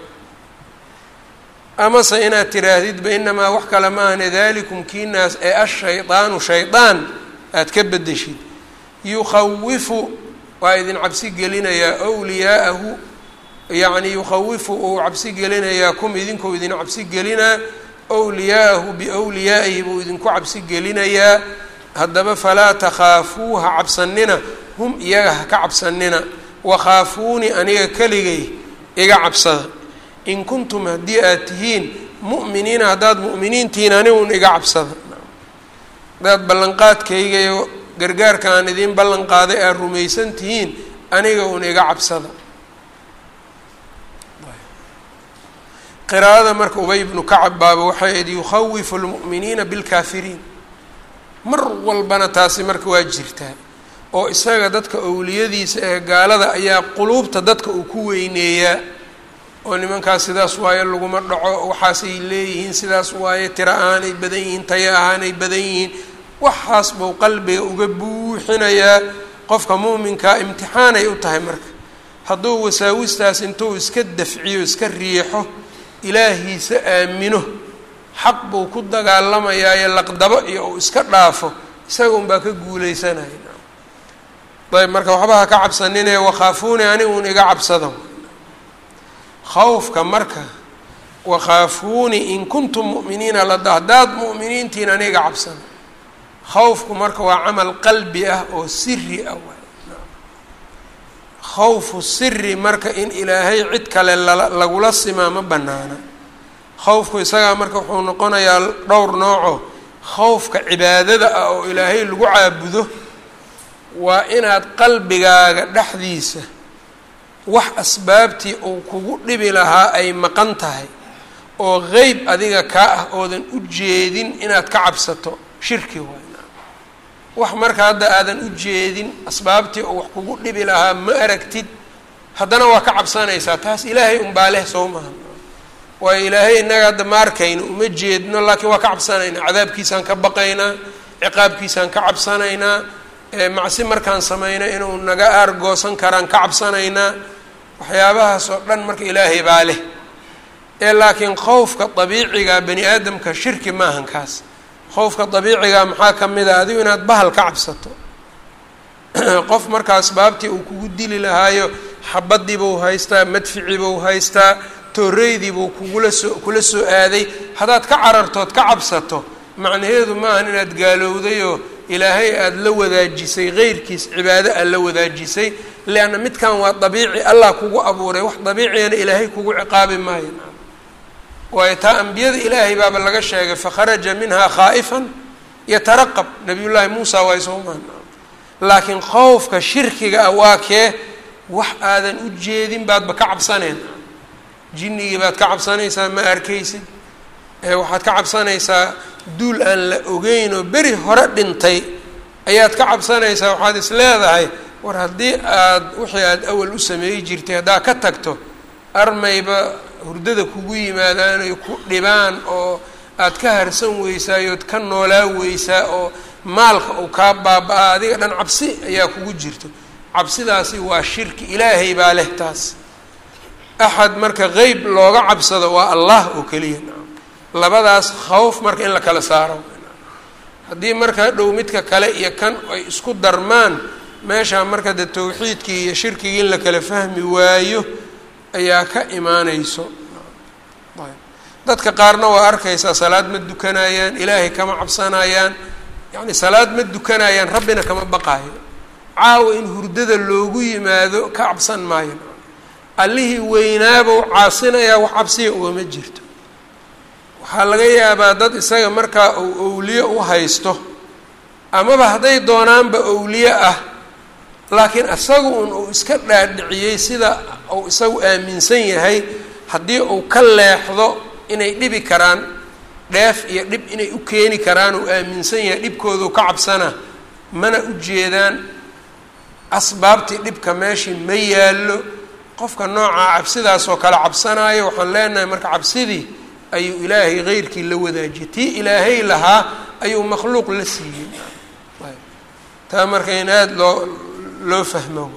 amase inaad tiraahdidba inamaa wax kale maahane dalikum kiinaas ee ashaydaanu shaydaan aad ka bedeshid yukhawifu waa idin cabsi gelinayaa wliyaa'ahu yacni yukhawifu uu cabsi gelinayaa kum idinku idin cabsi gelinaa wliyaa'ahu biwliyaa'ihi buu idinku cabsi gelinayaa haddaba falaa takhaafuuha cabsanina hum iyaga ha ka cabsanina wakhaafuuni aniga keligay iga cabsada in kuntum haddii aad tihiin mu'miniina haddaad mu'miniintihiin aniguun iga cabsada haddaad ballanqaadkayga iyo gargaarka aan idiin ballan qaaday aad rumaysan tihiin aniga un iga cabsada qiraa'ada marka ubay ibnu kacab baaba waxay ahayd yukhawifu lmu'miniina bilkaafiriin mar walbana taasi marka waa jirtaa oo isaga dadka owliyadiisa ee gaalada ayaa quluubta dadka uu ku weyneeyaa oo nimankaas sidaas waaye laguma dhaco waxaasay leeyihiin sidaas waaye tiro ahaanay badan yihiin tayo ahaanay badan yihiin waxaas buu qalbiga uga buuxinayaa qofka muuminkaa imtixaanay u tahay marka hadduu wasaawistaas intuu iska dafciyo iska riixo ilaahiisa aamino xaq buu ku dagaalamayaayo laqdabo iyo uu iska dhaafo isaga unbaa ka guuleysanaya ayb marka waxba ha ka cabsaninee wakhaafuuni aniguun iga cabsada khawfka marka wakhaafuuni in kuntum mu'miniina lada haddaad mu'miniintiin aniga cabsana khawfku marka waa camal qalbi ah oo siri ah khawfu siri marka in ilaahay cid kale lala lagula simaa ma banaana khawfku isagaa marka wuxuu noqonayaa dhowr nooco khawfka cibaadada ah oo ilaahay lagu caabudo waa inaad qalbigaaga dhexdiisa wax asbaabtii uu kugu dhibi lahaa ay maqan tahay oo qeyb adiga kaa ah oodan u jeedin inaad ka cabsato shirki waay wax marka hadda aadan u jeedin asbaabtii oo wax kugu dhibi lahaa ma aragtid haddana waa ka cabsanaysaa taas ilaahay unbaa leh soo maha waayo ilaahay innaga hadda ma arkayno uma jeedno laakiin waa ka cabsanaynaa cadaabkiisaan ka baqaynaa ciqaabkiisaan ka cabsanaynaa macsi markaan samayno inuu naga aargoosan karaan ka cabsanaynaa waxyaabahaas oo dhan marka ilaahay baa leh ee laakiin khowfka dabiiciga bani aadamka shirki maahan kaas khowfka dabiiciga maxaa ka mid a adigu inaad bahal ka cabsato qof marka asbaabtii uu kugu dili lahaayo xabadiibuu haystaa madficiibuu haystaa tooreydiibuu kugula soo kula soo aaday haddaad ka carartood ka cabsato macnaheedu maahan inaad gaalowday oo ilaahay aada la wadaajisay heyrkiis cibaado aad la wadaajisay leanna midkan waa dabiici allah kugu abuuray wax dabiiciyana ilaahay kugu ciqaabi maayo waayo taa ambiyada ilaahay baaba laga sheegay fakharaja minhaa khaa'ifan yataraqab nabiyullaahi muusa waay soo maan laakiin khowfka shirkiga ah waa kee wax aadan u jeedin baadba ka cabsaneen jinnigii baad ka cabsanaysaa ma arkaysid waxaad ka cabsanaysaa duul aan la ogeyn oo beri hore dhintay ayaad ka cabsanaysaa waxaad is leedahay war haddii aad wixii aada awal u sameeyi jirtay haddaad ka tagto armayba hurdada kugu yimaadaan ay ku dhibaan oo aad ka harsan weysaayood ka noolaa weysaa oo maalka uu kaa baaba-a adiga dhan cabsi ayaa kugu jirto cabsidaasi waa shirki ilaahay baa leh taas axad marka qeyb looga cabsado waa allah oo keliya labadaas khawf marka in la kala saaro haddii marka dhow midka kale iyo kan ay isku darmaan meeshaa marka de tawxiidkii iyo shirkigii in la kala fahmi waayo ayaa ka imaaneyso dadka qaarna waa arkaysaa salaad ma dukanayaan ilaahay kama cabsanayaan yacni salaad ma dukanayaan rabbina kama baqaayo caawa in hurdada loogu yimaado ka cabsan maayo allihii weynaabou caasinayaa wax cabsiya ugama jirto waxaa laga yaabaa dad isaga markaa uu owliye u haysto amaba hadday doonaanba owliye ah laakiin isagu un uu iska dhaadhiciyey sida uu isagu aaminsan yahay haddii uu ka leexdo inay dhibi karaan dheef iyo dhib inay u keeni karaan uu aaminsan yahay dhibkoodu ka cabsana mana u jeedaan asbaabtii dhibka meeshii ma yaallo qofka noocaa cabsidaasoo kale cabsanaayo waxaan leenahay marka cabsidii ayuu ilaahay heyrkii la wadaajiyay tii ilaahay lahaa ayuu makhluuq la siiyey taa marka in aada loo loo fahmo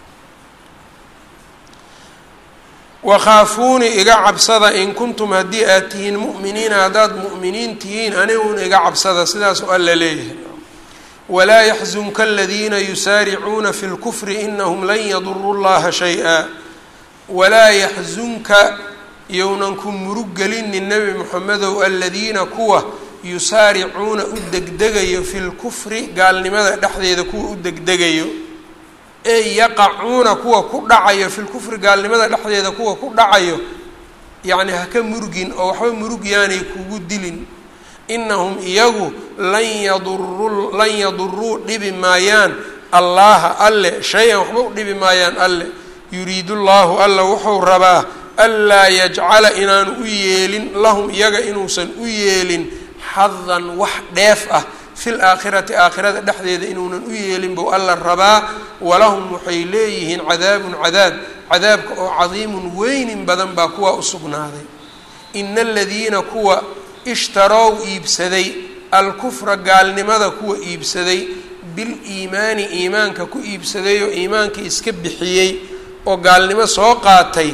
wakhaafuuni iga cabsada in kuntum haddii aad tihiin mu'miniina haddaad mu'miniin tihiin aniguun iga cabsada sidaasoo alla leeyahay walaa yaxzunka aladiina yusaaricuuna fi lkufri inahum lan yaduruu llaha shay-a walaa yaxzunka yownan ku murug gelinin nebi moxamedow aladiina kuwa yusaaricuuna u degdegayo fi lkufri gaalnimada dhexdeeda kuwa u degdegayo ee yaqacuuna kuwa ku dhacayo fi lkufri gaalnimada dhexdeeda kuwa ku dhacayo yacni haka murugin oo waxba murug yaanay kugu dilin inahum iyagu lan yaduruu lan yaduruu dhibi maayaan allaha alle shay-an waxba u dhibi maayaan alle yuriidu llahu alla wuxuu rabaa anlaa yajcala inaanu u yeelin lahum iyaga inuusan u yeelin xadan wax dheef ah fil aakhirati aakhirada dhexdeeda inuunan u yeelin buu alla rabaa walahum waxay leeyihiin cadaabun cadaab cadaabka oo cadiimun weynin badan baa kuwa u sugnaaday ina aladiina kuwa ishtarow iibsaday alkufra gaalnimada kuwa iibsaday biliimaani iimaanka ku iibsaday oo iimaanka iska bixiyey oo gaalnimo soo qaatay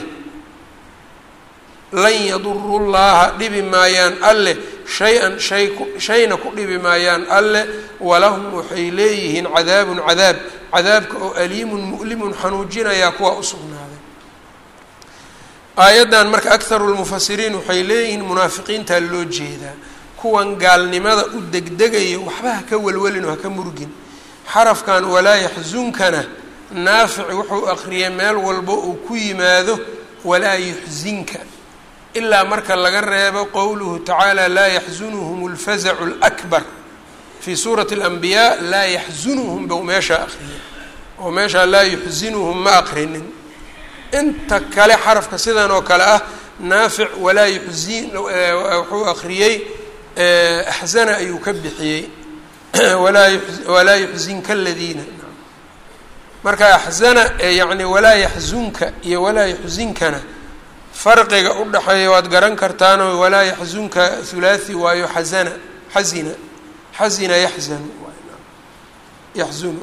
lan yaduru llaha dhibi maayaan alleh shay-an shay ku shayna ku dhibi maayaan alleh walahum waxay leeyihiin cadaabun cadaab cadaabka oo aliimun mu'limun xanuujinayaa kuwa u sugnaaday aayaddan marka akharu lmufasiriin waxay leeyihiin munaafiqiintaa loo jeedaa kuwan gaalnimada u degdegayo waxba haka welwelin oo haka murgin xarafkan walaa yaxsunkana naafic wuxuu aqriyay meel walba uu ku yimaado walaa yuxsinka ilaa marka laga reebo qowluhu tacaala laa yaxsunuhum اlfazacu اlakbar fii suurati اlanbiyaa laa yaxsunuhum bou meeshaa aqriyay oo meeshaa laa yuxsinuhum ma aqrinin inta kale xarafka sidan oo kale ah naafic walaa yuxsin wuxuu aqriyey axzana ayuu ka bixiyey walaa yuxsinka aladiina marka axzana yani walaa yaxzunka iyo walaa yuxsinkana farqiga u dhexeeya waad garan kartaanoo walaa yaxzunka hulaathi waayo xazana xazina xazina yaxzanu yaxzunu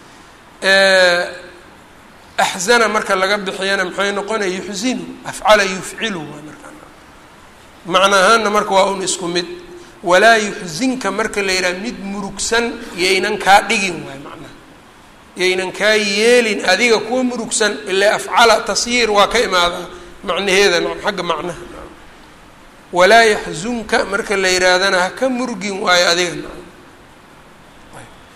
axzana marka laga bixiyana maxay noqonaya yuxzinu afcala yufcilu waa markaa macna ahaana marka waa un isku mid walaa yuxsinka marka la yidhaha mid murugsan yaynan kaa dhigin waay macnaha yaynan kaa yeelin adiga kuwa murugsan ilaa afcala tasyiir waa ka imaadaa macnaheeda xagga macnaha walaa yaxzunka marka la yidhaahdana haka murgin waayo adiga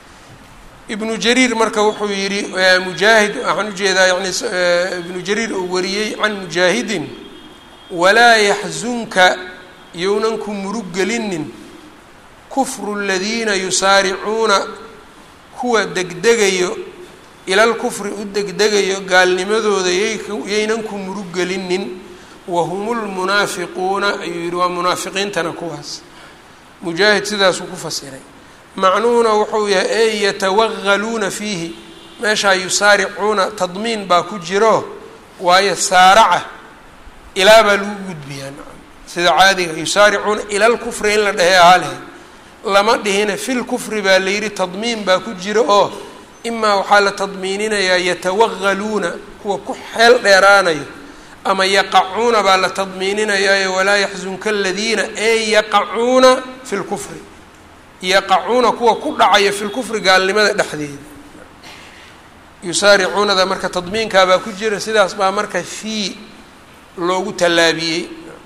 ibnu jariir marka wuxuu yidhi mujaahid waxaan ujeedaa yani ibnu jariir uu wariyey can mujaahidin walaa yaxzunka younan ku murug gelinin kufru ladiina yusaaricuuna kuwa degdegayo ilal kufri u degdegayo gaalnimadooda yaynan ku murug gelinin wahum lmunaafiquuna ayuu yidhi waa munaafiqiintana kuwaas mujaahid sidaasuu ku fasiray macnuhuna wuxuu yahay ey yatawagaluuna fiihi meeshaa yusaaricuuna tadmiin baa ku jiro waayo saaraca ilaa baa lagu gudbiyaa sida caadiga yusaaricuuna ila lkufri in la dhehe ahaa lehe lama dhihina fi lkufri baa la yidhi tadmiin baa ku jira oo imaa waxaa la tadmiininayaa yatawagaluuna kuwa ku xeel dheeraanayo ama yaqacuuna baa la tadmiininayaayo walaa yaxzunka aladiina ee yaqacuuna fi lkufri yaqacuuna kuwa ku dhacaya fi lkufri gaalnimada dhexdeeda yusaaricuunada marka tadmiinkaabaa ku jira sidaas baa marka fii loogu tallaabiyey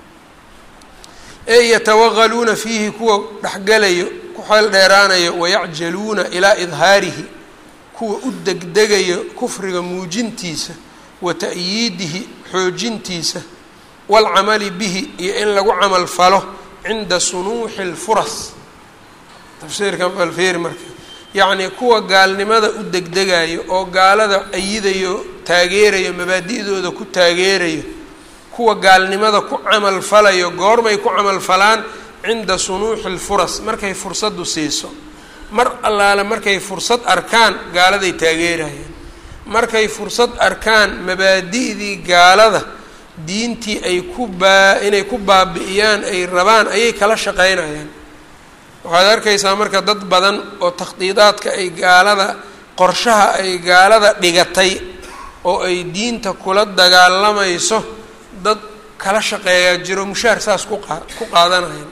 ee yatawagaluuna fiihi kuwa dhexgalayo ku xeel dheeraanayo wayacjaluuna ilaa idhaarihi kuwa u degdegayo kufriga muujintiisa wa ta'yiidihi xoojintiisa waalcamali bihi iyo in lagu camal falo cinda sunuuxi lfuras tafsiirkan balfeeri marka yacnii kuwa gaalnimada u degdegayo oo gaalada ayidayo taageerayo mabaadi'dooda ku taageerayo kuwa gaalnimada ku camal falayo goormay ku camal falaan cinda sunuuxi lfuras markay fursaddu siiso mar allaale markay fursad arkaan gaaladay taageerayaan markay fursad arkaan mabaadi'dii gaalada diintii ay ku baa inay ku baabi'iyaan ay rabaan ayay kala shaqeynayaan waxaad arkaysaa marka dad badan oo takhdiidaadka ay gaalada qorshaha ay gaalada dhigatay oo ay diinta kula dagaalamayso dad kala shaqeeyaa jiro mushaar saas ku qa ku qaadanaya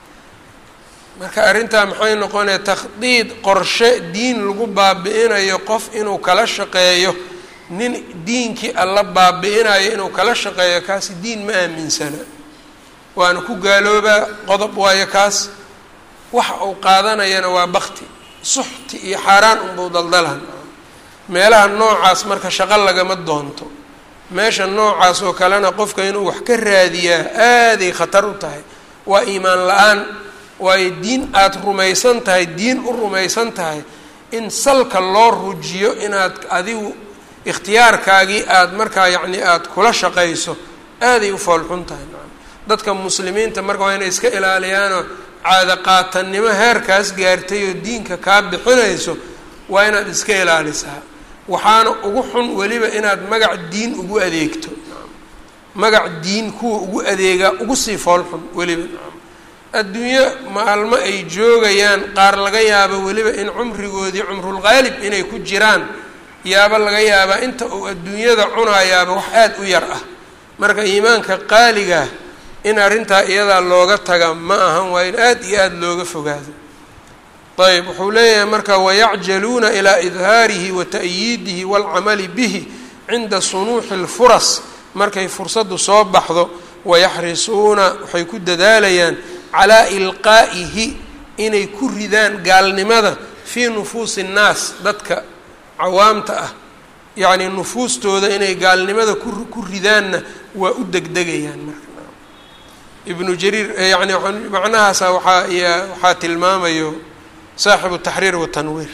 marka arrintaa maxay noqonaya takhdiid qorshe diin lagu baabi'inayo qof inuu kala shaqeeyo nin diinkii alla baabi'inayo inuu kala shaqeeyo kaasi diin ma aaminsana waana ku gaaloobaa qodob waayo kaas waxa uu qaadanayana waa bakti suxti iyo xaaraan unbuu daldalan meelaha noocaas marka shaqo lagama doonto meesha noocaas oo kalena qofka inuu wax ka raadiyaa aaday khatar u tahay waa iimaan la-aan waayo diin aada rumaysan tahay diin u rumaysan tahay in salka loo rujiyo inaad adigu ikhtiyaarkaagii aada markaa yacni aada kula shaqayso aaday u foolxun tahay dadka muslimiinta marka waa inay iska ilaaliyaanoo caada qaatannimo heerkaas gaartay oo diinka kaa bixinayso waa inaad iska ilaalisaa waxaana ugu xun weliba inaad magac diin ugu adeegto magac diin kuwa ugu adeegaa ugu sii foolxun weliba adduunyo maalmo ay joogayaan qaar laga yaabo weliba in cumrigoodii cumrulqaalib inay ku jiraan yaaba laga yaabaa inta uu adduunyada cunayaaba wax aada u yar ah marka iimaanka qaaligaa in arrintaa iyadaa looga taga ma ahan waa in aada iyo aada looga fogaado ayb wuxuu leeyahay marka wayacjaluuna ilaa idhaarihi wa ta'yiidihi waalcamali bihi cinda sunuuxi lfuras markay fursaddu soo baxdo wayaxrisuuna waxay ku dadaalayaan calaa ilqaa'ihi inay ku ridaan gaalnimada fii nufuusi innaas dadka cawaamta ah yacnii nufuustooda inay gaalnimada ku ridaanna waa u degdegayaan marka ibnu jariir yani macnahaasa waxaa y waxaa tilmaamayo saaxibu taxriir watanwiir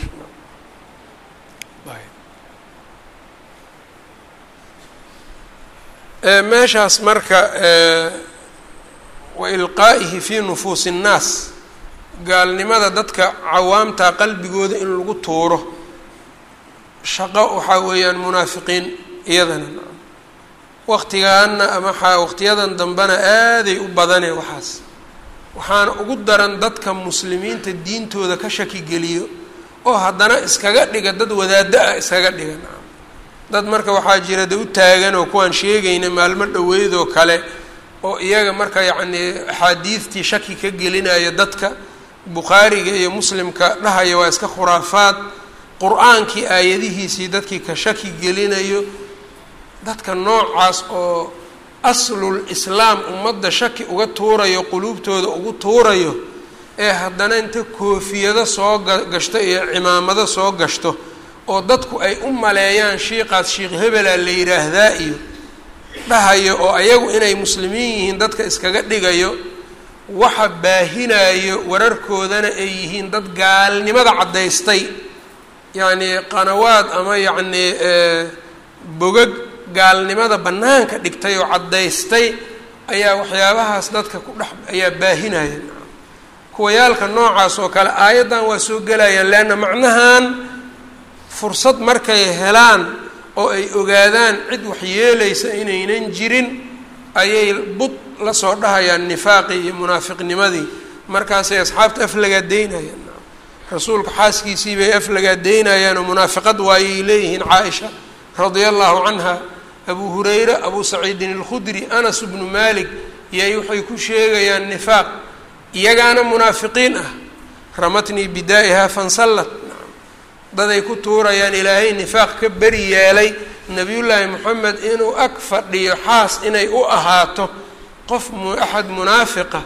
meeshaas marka wa ilqaa'ihi fii nufuusi innaas gaalnimada dadka cawaamta qalbigooda in lagu tuuro shaqo waxaa weeyaan munaafiqiin iyadana waqtigaana ama waqtiyadan dambena aaday u badane waxaas waxaana ugu daran dadka muslimiinta diintooda ka shaki geliyo oo haddana iskaga dhiga dad wadaaddo ah iskaga dhiga dad marka waxaa jira de u taagan oo kuwaan sheegayna maalmo dhoweydoo kale oo iyaga marka yacnii axaadiidtii shaki ka gelinaya dadka bukhaariga iyo muslimka dhahaya waa iska khuraafaad qur-aankii aayadihiisii dadkii ka shaki gelinayo dadka noocaas oo aslul islaam ummadda shaki uga tuurayo quluubtooda ugu tuurayo ee haddana inta koofiyado soo gashto iyo cimaamado soo gashto oo dadku ay u maleeyaan shiiqaas shiikh hebela la yidhaahdaa iyo dhahayo oo ayagu inay muslimiin yihiin dadka iskaga dhigayo waxa baahinayo wararkoodana ay yihiin dad gaalnimada caddaystay yacnii qanawaad ama yacnii bogag gaalnimada bannaanka dhigtay oo caddaystay ayaa waxyaabahaas dadka ku dhex ayaa baahinaya kuwayaalka noocaas oo kale aayaddan waa soo gelayaan leanna macnahan fursad markay helaan oo ay ogaadaan cid waxyeelaysa inaynan jirin ayay bud la soo dhahayaan nifaaqii iyo munaafiqnimadii markaasay asxaabta aflagaadeynayaan rasuulka xaaskiisii bay aflagaadeynayaan oo munaafiqad waayay leeyihiin caaisha radia allahu canha abu hurayra abu saciidin alkhudri anas bnu malik yay waxay ku sheegayaan nifaaq iyagaana munaafiqiin ah ramatnii bidaa'iha fansallat daday ku tuurayaan ilaahay nifaaq ka beri yeelay nebiyullaahi moxamed inuu ag fadhiyo xaas inay u ahaato qof axad munaafiqa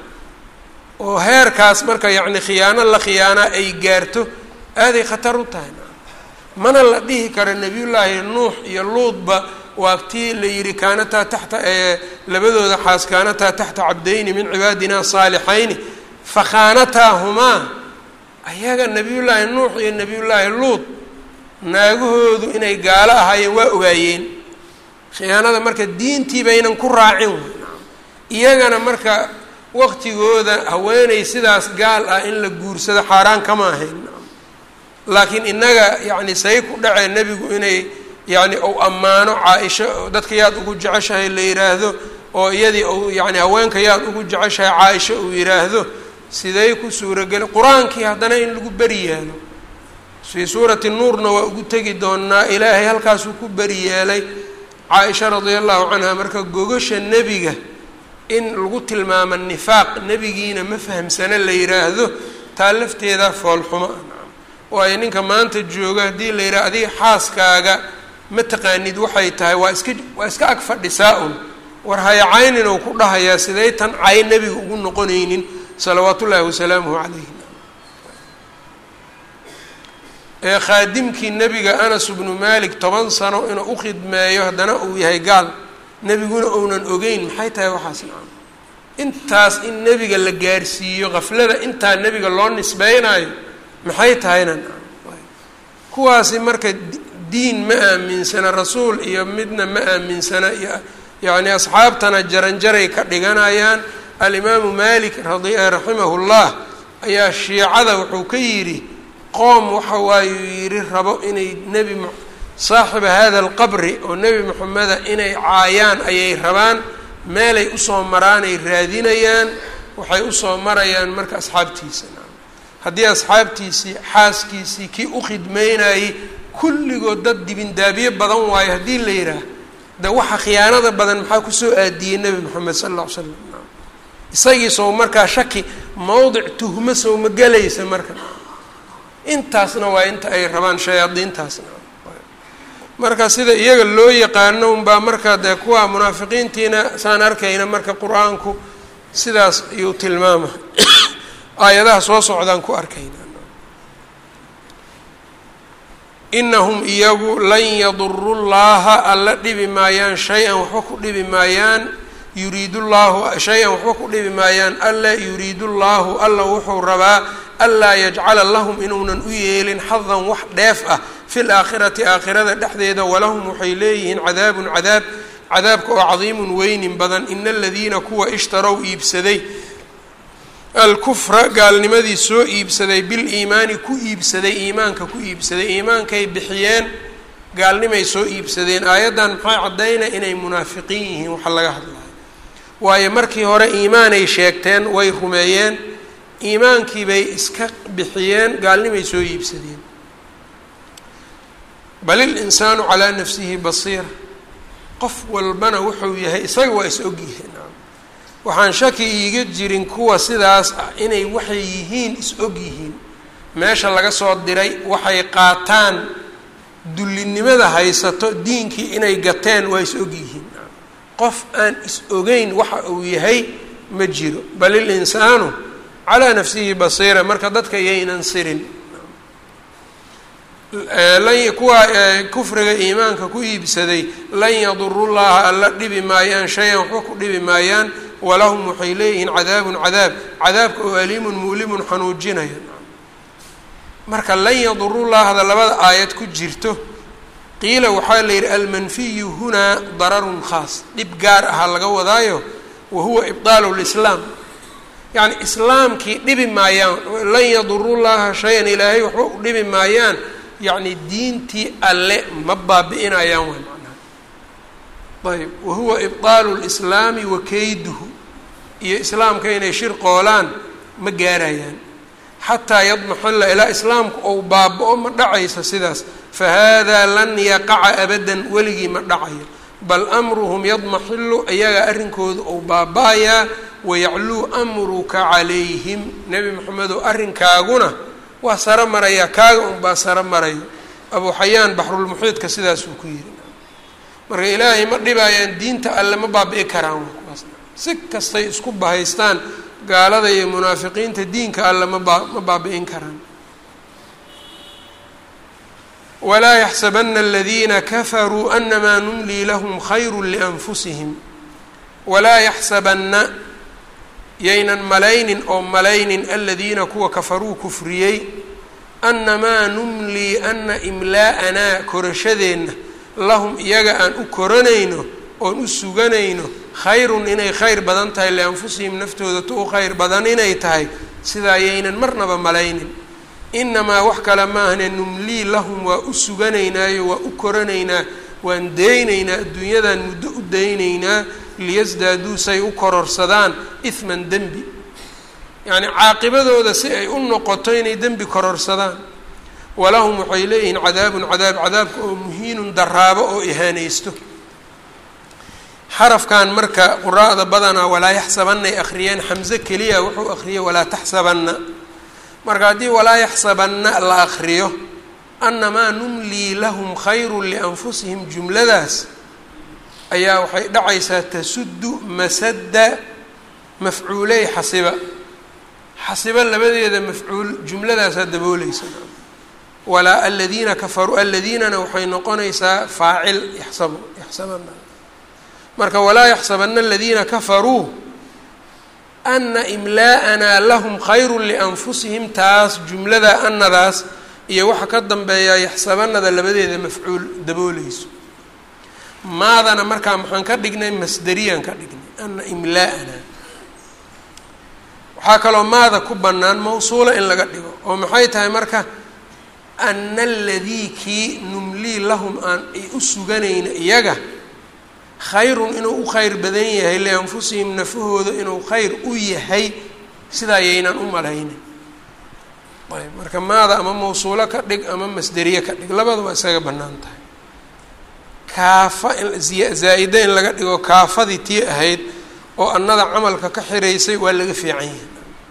oo heerkaas marka yacni khiyaano la khiyaanaa ay gaarto aaday khatar u tahay mana la dhihi karo nebiyullaahi nuux iyo luudba waa tii la yidhi kaanataa taxta labadooda xaas kaanataa taxta cabdayni min cibaadina saalixayni fakhaanataahumaa ayaga nebiyullaahi nuux iyo nebiyullaahi luud naagahoodu inay gaalo ahaayeen waa ogaayeen khiyaanada marka diintii baynan ku raacin iyagana marka waqtigooda haweeney sidaas gaal ah in la guursado xaaraan kama ahayn laakiin innaga yacni say ku dhacee nebigu inay yacni ou ammaano caa-isho dadka yaad ugu jeceshahay la yidhaahdo oo iyadii ou yacni haweenka yaad ugu jeceshahay caa-isho uu yidhaahdo siday ku suurageli qur-aankii haddana in lagu beri yeelo fii suurati nuurna waa ugu tegi doonaa ilaahay halkaasuu ku beri yeelay caa-isha radia allahu canha marka gogasha nebiga in lagu tilmaamo nifaaq nebigiina ma fahamsana la yidhaahdo taa lafteeda foolxumo ah waayo ninka maanta jooga haddii la yidhaha adiga xaaskaaga ma taqaanid waxay tahay waa iska waa iska ag fadhisaa un war hayacaynin ou ku dhahayaa siday tan cay nebiga ugu noqonaynin salawaat ullaahi wasalaamuhu calayh ee khaadimkii nebiga anas bnu malik toban sano inuu u khidmeeyo haddana uu yahay gaal nebiguna ounan ogeyn maxay tahay waxaas nacam intaas in nebiga la gaarsiiyo qaflada intaa nebiga loo nisbeynayo maxay tahayna kuwaasi marka diin ma aaminsana rasuul iyo midna ma aaminsana iyo yacni asxaabtana jaranjaray ka dhiganayaan alimaamu malik radi raximahu llah ayaa shiicada wuxuu ka yidhi qoom waxa waayuu yidhi rabo inay nebi saaxiba hada alqabri oo nebi moxameda inay caayaan ayay rabaan meelay usoo maraanay raadinayaan waxay usoo marayaan marka asxaabtiisa haddii asxaabtiisii xaaskiisii kii u khidmeynayay kulligood dad dibindaabiye badan waayo haddii la yidhaah de waxa khiyaanada badan maxaa kusoo aadiyey nebi moxamed sala alla ly slam isagii sow markaa shaki mowdic tuhmo sow ma gelaysa marka intaasna waa inta ay rabaan shayaadiintaasna marka sida iyaga loo yaqaano unbaa marka dee kuwa munaafiqiintiina saan arkayna marka qur-aanku sidaas ayuu tilmaama aayadaha soo socdaan ku arkayna inahum iyagu lan yaduru llaha alla dhibi maayaan shay-an waxba ku dhibi maayaan yuriidu llahu shay-an waxba ku dhibi maayaan alla yuriidu llahu alla wuxuu rabaa anlaa yajcala lahum inuunan u yeelin xadan wax dheef ah fi laakhirati aakhirada dhexdeeda walahum waxay leeyihiin cadaabun cadaab cadaabka oo cadiimun weynin badan ina aladiina kuwa ishtarow iibsaday alkufra gaalnimadii soo iibsaday biliimaani ku iibsaday iimaanka ku iibsaday iimaankay bixiyeen gaalnimay soo iibsadeen aayaddan maxay caddaynay inay munaafiqiin yihiin waxa laga hadlayo waayo markii hore iimaanay sheegteen way rumeeyeen iimaankii bay iska bixiyeen gaalnimay soo iibsadeen bal ilinsaanu calaa nafsihi basiira qof walbana wuxuu yahay isaga waa is ogyihiin waxaan shaki iiga jirin kuwa sidaas ah inay waxay yihiin is og yihiin meesha laga soo diray waxay qaataan dullinimada haysato diinkii inay gateen waa is og yihiin qof aan is ogeyn waxa uu yahay ma jiro bal ilinsaanu calaa nafsihi basiira marka dadka yaynan sirin kuwa kufriga iimaanka ku iibsaday lan yadurullaha alla dhibi maayaan shay-an waxba ku dhibi maayaan walahum waxay leeyihiin cadaabun cadaab cadaabka oo aliimun mu'limun xanuujinaya marka lan yadurullahda labada aayad ku jirto qiila waxaa la yidhi almanfiyu hunaa dararun khaas dhib gaar ahaa laga wadaayo wa huwa ibdaalu lislaam yacni islaamkii dhibi maayaan lan yadurullaha shay-an ilaahay waxba u dhibi maayaan yacni diintii alle ma baabi-inayaan way macnaha ayb wa huwa ibdaalu lislaami wa keyduhu iyo islaamka inay shir qoolaan ma gaarayaan xataa yadmaxilla ilaa islaamku ou baaba-o ma dhacaysa sidaas fa haadaa lan yaqaca abadan weligii ma dhacayo bal amruhum yadmaxilu iyagaa arrinkooda ou baaba-ayaa wayacluu amruka calayhim nebi moxamedow arrinkaaguna waa saro marayaa kaaga unbaa saro marayo abuu xayaan baxrulmuxiidka sidaasuu ku yidhi marka ilaahay ma dhibayaan diinta alle ma baabi'i karaan kuwaas si kastay isku bahaystaan gaalada iyo munaafiqiinta diinka alle mabaa ma baabi'in karaan walaa yaxsabana aladiina kafaruu anamaa numlii lahum khayru lianfusihim walaa yaxsabanna yaynan malaynin oo malaynin aladiina kuwa kafaruu kufriyey annamaa numlii ana imlaa'anaa korashadeenna lahum iyaga aan u koranayno oon u suganayno khayrun inay khayr badan tahay lianfusihim naftooda tu u khayr badan inay tahay sidaa yaynan marnaba malaynin inamaa wax kale maahne numlii lahum waa u suganaynaayo waa u koranaynaa waan deynaynaa adduunyadan muddo u daynaynaa liyasdaaduu say u kororsadaan ihman dembi yacni caaqibadooda si ay u noqoto inay dembi kororsadaan walahum waxay leeyihiin cadaabun cadaab cadaabka oo muhiinun daraabo oo ihaanaysto xarafkan marka quraa'da badanaa walaa yaxsabanay akhriyeen xamse keliya wuxuu akhriyey walaa taxsabanna marka haddii walaa yaxsabanna la akriyo annamaa numlii lahum khayrun lianfusihim jumladaas ayaa waxay dhacaysaa tasuddu masadda mafcuuley xasiba xasiba labadeeda mafcuul jumladaasaa dabooleysa walaa aladiina kafaruu aladiinana waxay noqonaysaa faacil yaxsabu yaxsabana marka walaa yaxsabana aladiina kafaruu ana imlaa'anaa lahum khayru lianfusihim taas jumlada anadaas iyo waxa ka dambeeyaa yaxsabanada labadeeda mafcuul dabooleyso maadana markaa maxaan ka dhignay masderiyaan ka dhignay ana imlaa'ana waxaa kaloo maada ku bannaan mawsuula in laga dhigo oo maxay tahay marka ana aladii kii numlii lahum aan ay u suganayna iyaga khayrun inuu u khayr badan yahay lianfusihim nafahooda inuu khayr u yahay sidaa yaynan u malaynin ayb marka maada ama mawsuulo ka dhig ama masderiye ka dhig labada waa isaga bannaan tahay kaafa zaa-ida in laga dhigo kaafadii tii ahayd oo annada camalka ka xiraysay waa laga fiican yahay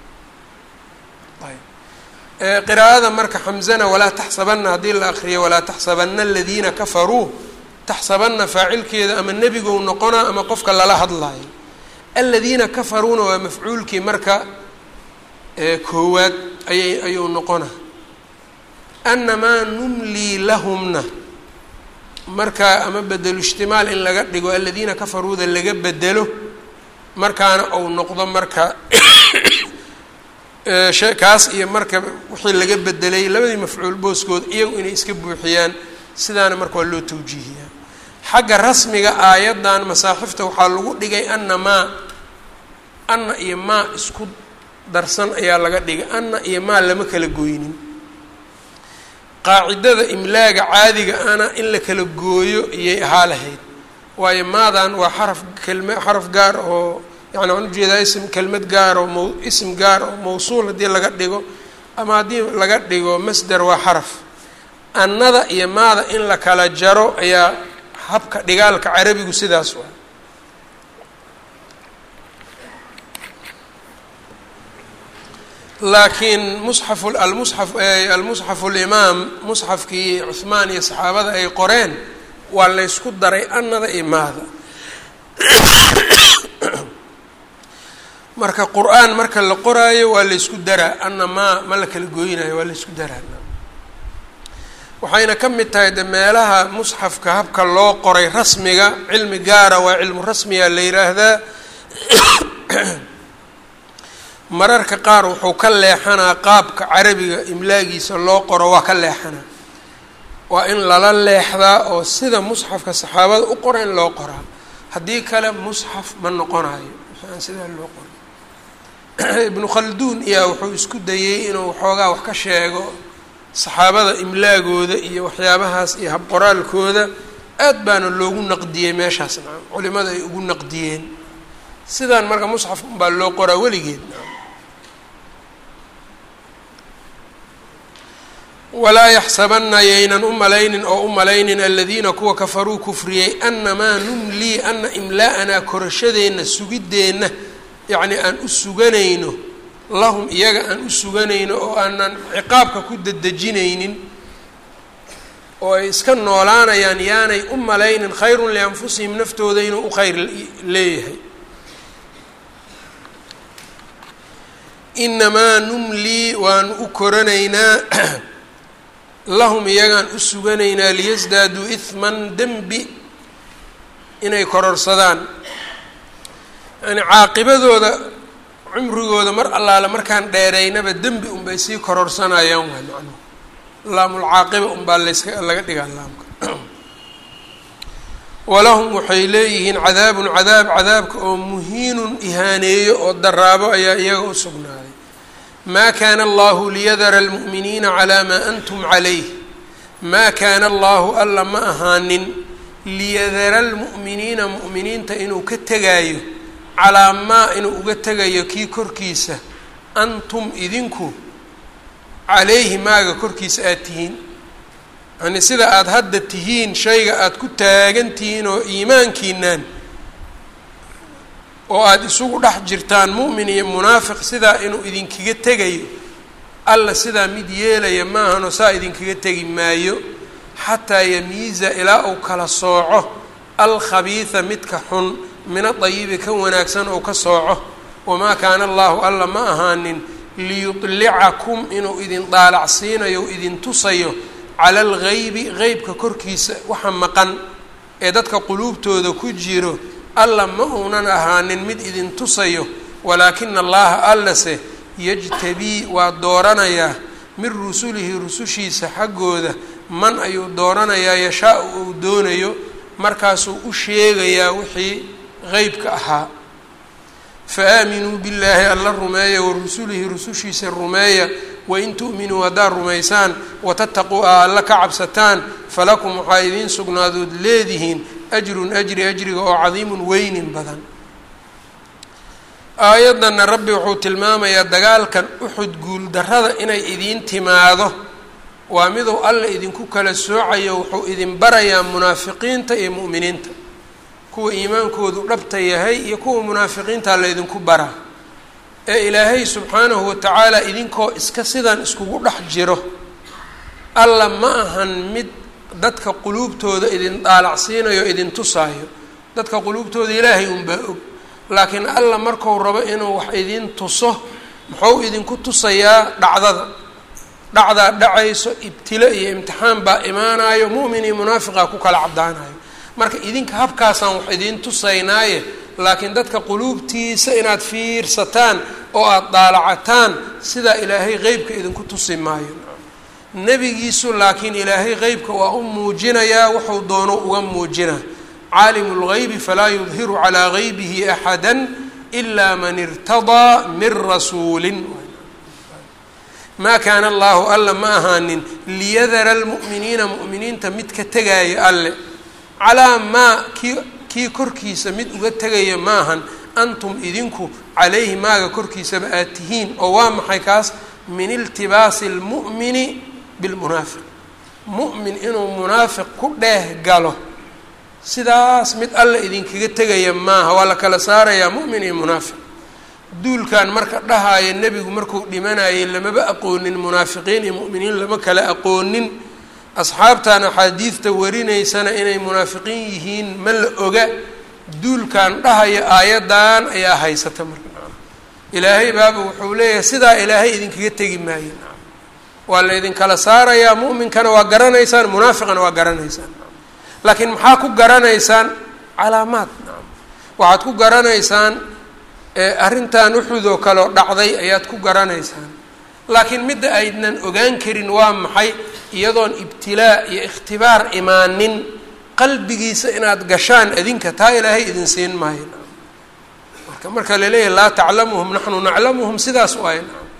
ayb qiraa'ada marka xamzana walaa taxsabana haddii la akriyo walaa taxsabana aladiina kafaruu taxsabana faacilkeeda ama nebigou noqonaa ama qofka lala hadlaayo aladiina kafaruuna waa mafcuulkii marka koowaad ayay ayuu noqonaa annamaa numlii lahumna marka ama bedelu ijtimaal in laga dhigo aladiina kafaruuda laga bedelo markaana ou noqdo marka kaas iyo marka wixii laga bedelay labadii mafcuul booskood iyagu inay iska buuxiyaan sidaana marka waa loo tawjiihiyaa xagga rasmiga aayaddan masaaxifta waxaa lagu dhigay ana maa anna iyo maa isku darsan ayaa laga dhigay anna iyo maa lama kala goynin qaacidada imlaaga caadiga ana in la kala gooyo iyay ahaa lahayd waayo maadan waa xaraf kelme xaraf gaar oo yani waxaan ujeedaa ism kelmad gaar oo m ism gaar oo mawsuul haddii laga dhigo ama haddii laga dhigo masder waa xaraf annada iyo maada in la kala jaro ayaa habka dhigaalka carabigu sidaas waa laakiin musxafu almusxaf almusxafu limaam musxafkii cuhmaan iyo saxaabada ay qoreen waa laysku daray annada iyo maada marka qur-aan marka la qoraayo waa laysku daraa anna maa ma la kala gooynayo waa laysku daraa waxayna ka mid tahay de meelaha musxafka habka loo qoray rasmiga cilmi gaara waa cilmu rasmiga la yidhaahdaa mararka qaar wuxuu ka leexanaa qaabka carabiga imlaagiisa loo qoro waa ka leexanaa waa in lala leexdaa oo sida musxafka saxaabada u qora in loo qoraa haddii kale musxaf ma noqonayo aan sidaa loo qoray ibnu khalduun iyaa wuxuu isku dayey inuu waxoogaa wax ka sheego saxaabada imlaagooda iyo waxyaabahaas iyo habqoraalkooda aad baana loogu naqdiyey meeshaas nacam culimada ay ugu naqdiyeen sidaan marka musxaf unbaa loo qoraa weligeed nacam walaa yaxsabana yaynan u malaynin oo u malaynin aladiina kuwa kafaruu kufriyey anamaa numlii ana imlaa'anaa korashadeenna sugideenna yacni aan u suganayno lahum iyaga aan u suganayno oo aanan ciqaabka ku dedejinaynin oo ay iska noolaanayaan yaanay u malaynin khayrun lianfusihim naftooda inuu u khayr leeyahay inamaa numlii waanu u koranaynaa lahum iyagaan u suganaynaa liyasdaaduu ihman dembi inay kororsadaan yani caaqibadooda cumrigooda mar allaale markaan dheereynaba dembi unbay sii kororsanayaan waa macnuhu laamulcaaqiba unbaa layska laga dhigaa laamka walahum waxay leeyihiin cadaabun cadaab cadaabka oo muhiinun ihaaneeyo oo daraabo ayaa iyaga u sugnaaday ma kana allahu liyadara almu'miniina calaa maa antum calayh maa kaana allahu alla ma ahaanin liyadara almu'miniina mu'miniinta inuu ka tegaayo calaa maa inuu uga tegayo kii korkiisa antum idinku calayhi maaga korkiisa aada tihiin yani sida aada hadda tihiin shayga aada ku taagan tihiin oo iimaankiinaan oo aada isugu dhex jirtaan mu'min iyo munaafiq sidaa inuu idinkaga tegayo alla sidaa mid yeelaya maahanoo saa idinkaga tegi maayo xataa yamiiza ilaa uu kala sooco alkhabiida midka xun min adayibi ka wanaagsan ou ka sooco wamaa kaana allahu alla ma ahaanin liyudlicakum inuu idin daalacsiinayo o idin tusayo cala algaybi qeybka korkiisa waxa maqan ee dadka quluubtooda ku jiro alla ma uunan ahaanin mid idin tusayo walaakina allaha allase yajtabii waa dooranayaa min rusulihi rusushiisa xaggooda man ayuu dooranayaa yashaa-u uu doonayo markaasuu u sheegayaa wixii qeybka ahaa fa aaminuu billaahi alla rumeeya wa rusulihi rusushiisa rumeeya wain tu'minuu haddaad rumaysaan watattaquu a alla ka cabsataan falakum waxaa idiin sugnaadood leedihiin ajrun ajri ajriga oo cadiimun weynin badan aayaddanna rabbi wuxuu tilmaamayaa dagaalkan uxud guuldarrada inay idiin timaado waa miduu alla idinku kala soocayo wuxuu idin barayaa munaafiqiinta iyo mu'miniinta kuwa iimaankoodu dhabta yahay iyo kuwa munaafiqiinta la ydinku baraa ee ilaahay subxaanahu watacaala idinkoo iska sidan iskugu dhex jiro alla ma ahan mid dadka quluubtooda idin daalacsiinayo idin tusaayo dadka quluubtooda ilaahay unbaa og laakiin alla marku rabo inuu wax idin tuso muxuu idinku tusayaa dhacdada dhacdaa dhacayso ibtilo iyo imtixaan baa imaanayo mu'min iyo munaafiqa ku kala caddaanayo marka idinka habkaasaan wax idiin tusaynaaye laakiin dadka quluubtiisa inaad fiirsataan oo aada daalacataan sidaa ilaahay qeybka idinku tusi maayo nebigiisu laakiin ilaahay qeybka waa u muujinayaa wuxuu doono uga muujina caalimu lgaybi falaa yudhiru calaa gaybihi axada ilaa man irtadaa min rasuulin maa kaana allaahu alla ma ahaanin liyadara almu'miniina mu'miniinta mid ka tegaayo alle calaa maa kii kii korkiisa mid uga tegaya maahan antum idinku calayhi maaga korkiisaba aad tihiin oo waa maxay kaas min iltibaasi lmu'mini bilmunaafiq mu'min inuu munaafiq ku dheeh galo sidaas mid alla idinkaga tegaya maaha waa la kala saarayaa mu'min iyo munaafiq duulkan marka dhahaayo nebigu markuu dhimanayay lamaba aqoonin munaafiqiin iyo mu'miniin lama kala aqoonin asxaabtan axaadiidta warinaysana inay munaafiqiin yihiin ma la oga duulkan dhahaya aayaddan ayaa haysata marka ilaahay baaba wuxuu leeyahay sidaa ilaahay idinkaga tegi maayo waa laydinkala saarayaa mu'minkana waa garanaysaan munaafiqana waa garanaysaan laakiin maxaa ku garanaysaan calaamaad waxaad ku garanaysaan arrintan uxud oo kale oo dhacday ayaad ku garanaysaan laakiin midda aydnan ogaan karin waa maxay iyadoon ibtilaa iyo ikhtibaar imaanin qalbigiisa inaad gashaan adinka taa ilaahay idin siin maayo marka marka laleeyahay laa taclamuhum naxnu naclamuhum sidaas u ay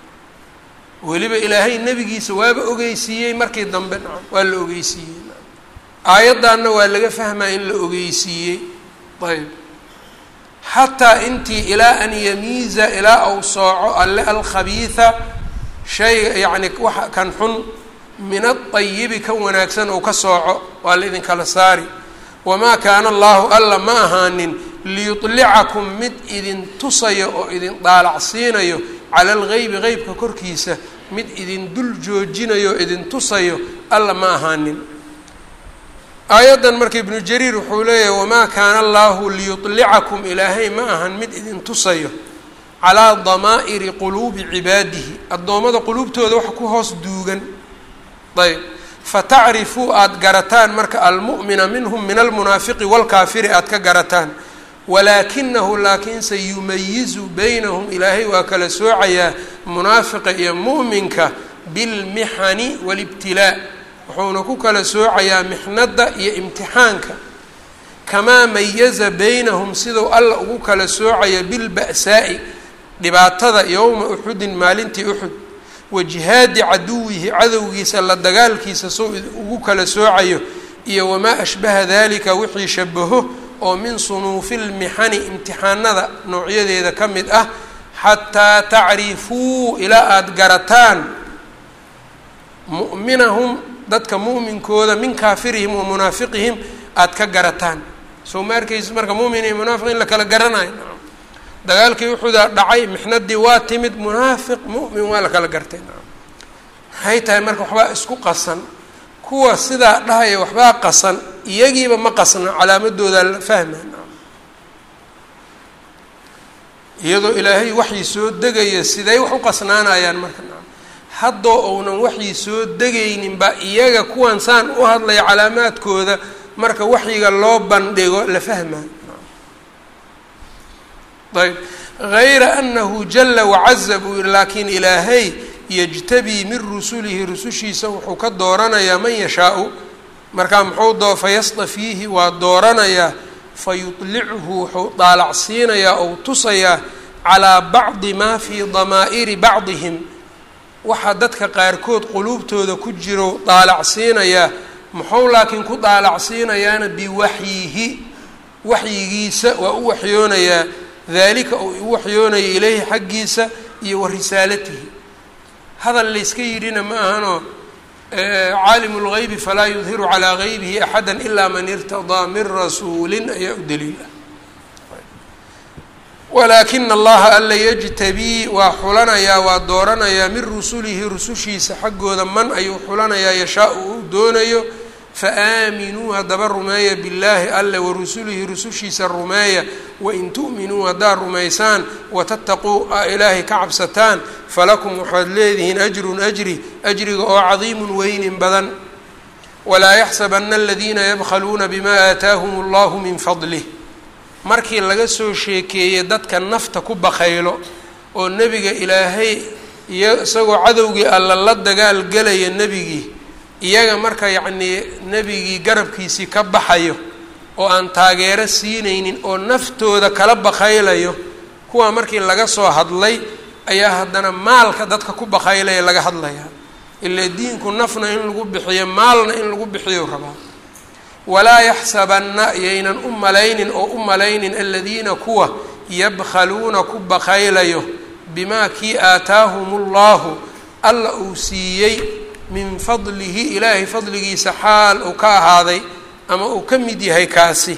weliba ilaahay nebigiisa waaba ogeysiiyey markii dambe waa la ogeysiiyey aayaddaanna waa laga fahmaa in la ogeysiiyey ayb xataa intii ilaa an yamiiza ilaa au sooco alle alkhabiida shayga yacni waxa kan xun min aayibi kan wanaagsan ou ka sooco waa la idinkala saari wamaa kaana allahu alla ma ahaanin liyudlicakum mid idin tusayo oo idin daalacsiinayo cala algeybi qeybka korkiisa mid idin dul joojinayo o idin tusayo alla ma ahaanin aayaddan marka ibnu jariir wuxuu leeyahay wamaa kaana allahu liyudlicakum ilaahay ma ahan mid idin tusayo calaa damaa'iri quluubi cibaadihi addoommada quluubtooda waxa ku hoos duugan ayb fatacrifuu aada garataan marka almu'mina minhum min almunaafiqi waalkaafiri aada ka garataan walaakinahu laakiinse yumayizu baynahum ilaahay waa kala soocayaa munaafiqa iyo mu'minka bilmixani waalibtilaa wuxuuna ku kala soocayaa mixnadda iyo imtixaanka kamaa mayaza baynahum siduu alla ugu kala soocaya bilba'saa'i dhibaatada yowma uxudin maalintii uxud wa jihaadi caduwihi cadowgiisa la dagaalkiisa suu ugu kala soocayo iyo wamaa ashbaha dalika wixii shabaho oo min sunuufi lmixani imtixaanada noocyadeeda ka mid ah xataa tacrifuu ilaa aada garataan mu'minahum dadka mu'minkooda min kaafirihim wa munaafiqihim aada ka garataan soo ma arkaysa marka mu'min iyo munaafiq in la kala garanayo dagaalkii uxudaa dhacay mixnadii waa timid munaafiq mu'min waa la kala gartay maxay tahay marka waxbaa isku qasan kuwa sidaa dhahaya waxbaa qasan iyagiiba ma qasna calaamadoodaa la fahma iyadoo ilaahay waxii soo degaya siday wax u qasnaanayaan marka haddoo uunan waxii soo degayninba iyaga kuwan saan u hadlaya calaamaadkooda marka waxyiga loo bandhigo la fahmaa ayb hayra anahu jala wacaza buu yihi laakiin ilaahay yajtabii min rusulihi rusushiisa wuxuu ka dooranayaa man yashaau markaa muxuu doo fayastafiihi waa dooranayaa fayudlichu wuxuu daalacsiinayaa ou tusayaa calaa bacdi maa fii damaa'iri bacdihim waxaa dadka qaarkood quluubtooda ku jiro daalacsiinayaa muxuu laakiin ku daalacsiinayaana biwaxyihi waxyigiisa waa u waxyoonayaa daalika uu u waxyoonaya ileyhi xaggiisa iyo wa risaalatihi hadal layska yidhina ma ahanoo caalimu lgeybi falaa yudhiru calaa geybihi axada ilaa man irtadaa min rasuulin ayaa u daliila walaakina allaha alla yajtabii waa xulanayaa waa dooranayaa min rusulihi rusushiisa xaggooda man ayuu xulanayaa yashaa-u uu doonayo faaaminuu haddaba rumeeya billaahi alle warusulihi rusushiisa rumeeya wain tu'minuu haddaad rumaysaan watattaquu a ilaahay ka cabsataan falakum waxaad leedihiin ajrun ajri ajriga oo cadiimun weynin badan walaa yaxsabana aladiina yabkhaluuna bima aataahum allahu min fadlih markii laga soo sheekeeyey dadka nafta ku bakaylo oo nebiga ilaahay iyo isagoo cadowgii alla la dagaal gelaya nebigii iyaga marka yacnii nebigii garabkiisii ka baxayo oo aan taageero siinaynin oo naftooda kala bakaylayo kuwaa markii laga soo hadlay ayaa haddana maalka dadka ku bakaylaya laga hadlayaa ilaa diinku nafna in lagu bixiyo maalna in lagu bixiyo rabaa walaa yaxsabanna yaynan u malaynin oo u malaynin aladiina kuwa yabkhaluuna ku bakaylayo bimaa kii aataahum ullahu alla uu siiyey min fadlihi ilaahay fadligiisa xaal uu ka ahaaday ama uu ka mid yahay kaasi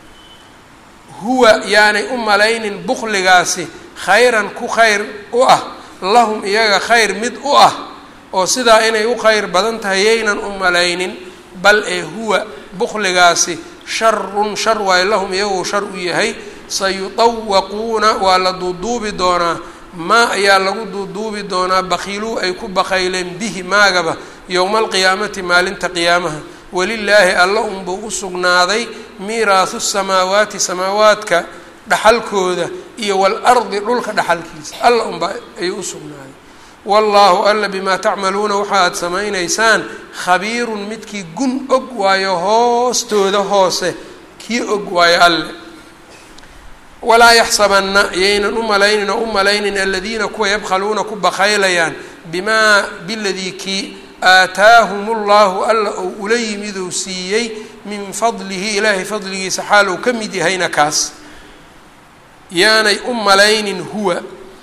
huwa yaanay u malaynin bukligaasi khayran ku khayr u ah lahum iyaga khayr mid u ah oo sidaa inay u khayr badan tahay yaynan u malaynin bal ee huwa bukligaasi sharun shar waayo lahum iyaguu shar u yahay sayutawaquuna waa la duuduubi doonaa maa ayaa lagu duuduubi doonaa bakiiluu ay ku bakayleen bihi maagaba yowma alqiyaamati maalinta qiyaamaha walilaahi alla unbuu u sugnaaday miiraahu samaawaati samaawaadka dhaxalkooda iyo waalardi dhulka dhaxalkiisa alla unbaa ayuu u sugnaaday wallaahu alla bimaa tacmaluuna waxa aad samaynaysaan khabiirun midkii gun og waayo hoostooda hoose kii og waayo alle walaa yaxsabanna yaynan u malaynin oo u malaynin aladiina kuwa yabkhaluuna ku bakaylayaan bimaa biladii kii aataahum ullahu alla ou ula yimiduu siiyey min fadlihi ilaahay fadligiisa xaal uu ka mid yahayna kaas yaanay u malaynin huwa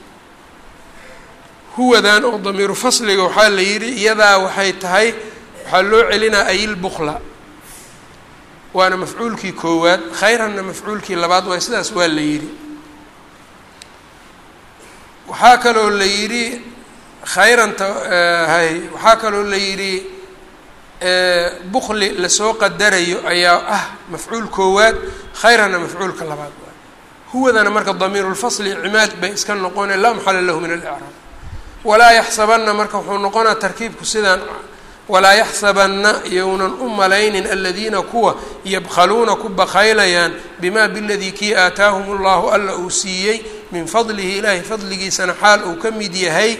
huwadan oo damiiru fasliga waxaa la yidhi iyadaa waxay tahay waxaa loo celinaa ayilbukla waana mafcuulkii koowaad khayranna mafcuulkii labaad waay sidaas waa la yidhi waxaa kaloo la yidhi khayranta hay waxaa kaloo la yidhi bukli lasoo qadarayo ayaa ah mafcuul koowaad khayranna mafcuulka labaad waay huwadana marka damiirulfasli cimaad bay iska noqone laa maxala lahu min alicraab walaa yaxsabanna marka wuxuu noqonaa tarkiibku sidaan walaa yaxsabanna yownan u malaynin aladiina kuwa yabkhaluuna ku bakaylayaan bimaa biladii kii aataahum ullahu alla uu siiyey min fadlihi ilaahay fadligiisana xaal uu ka mid yahay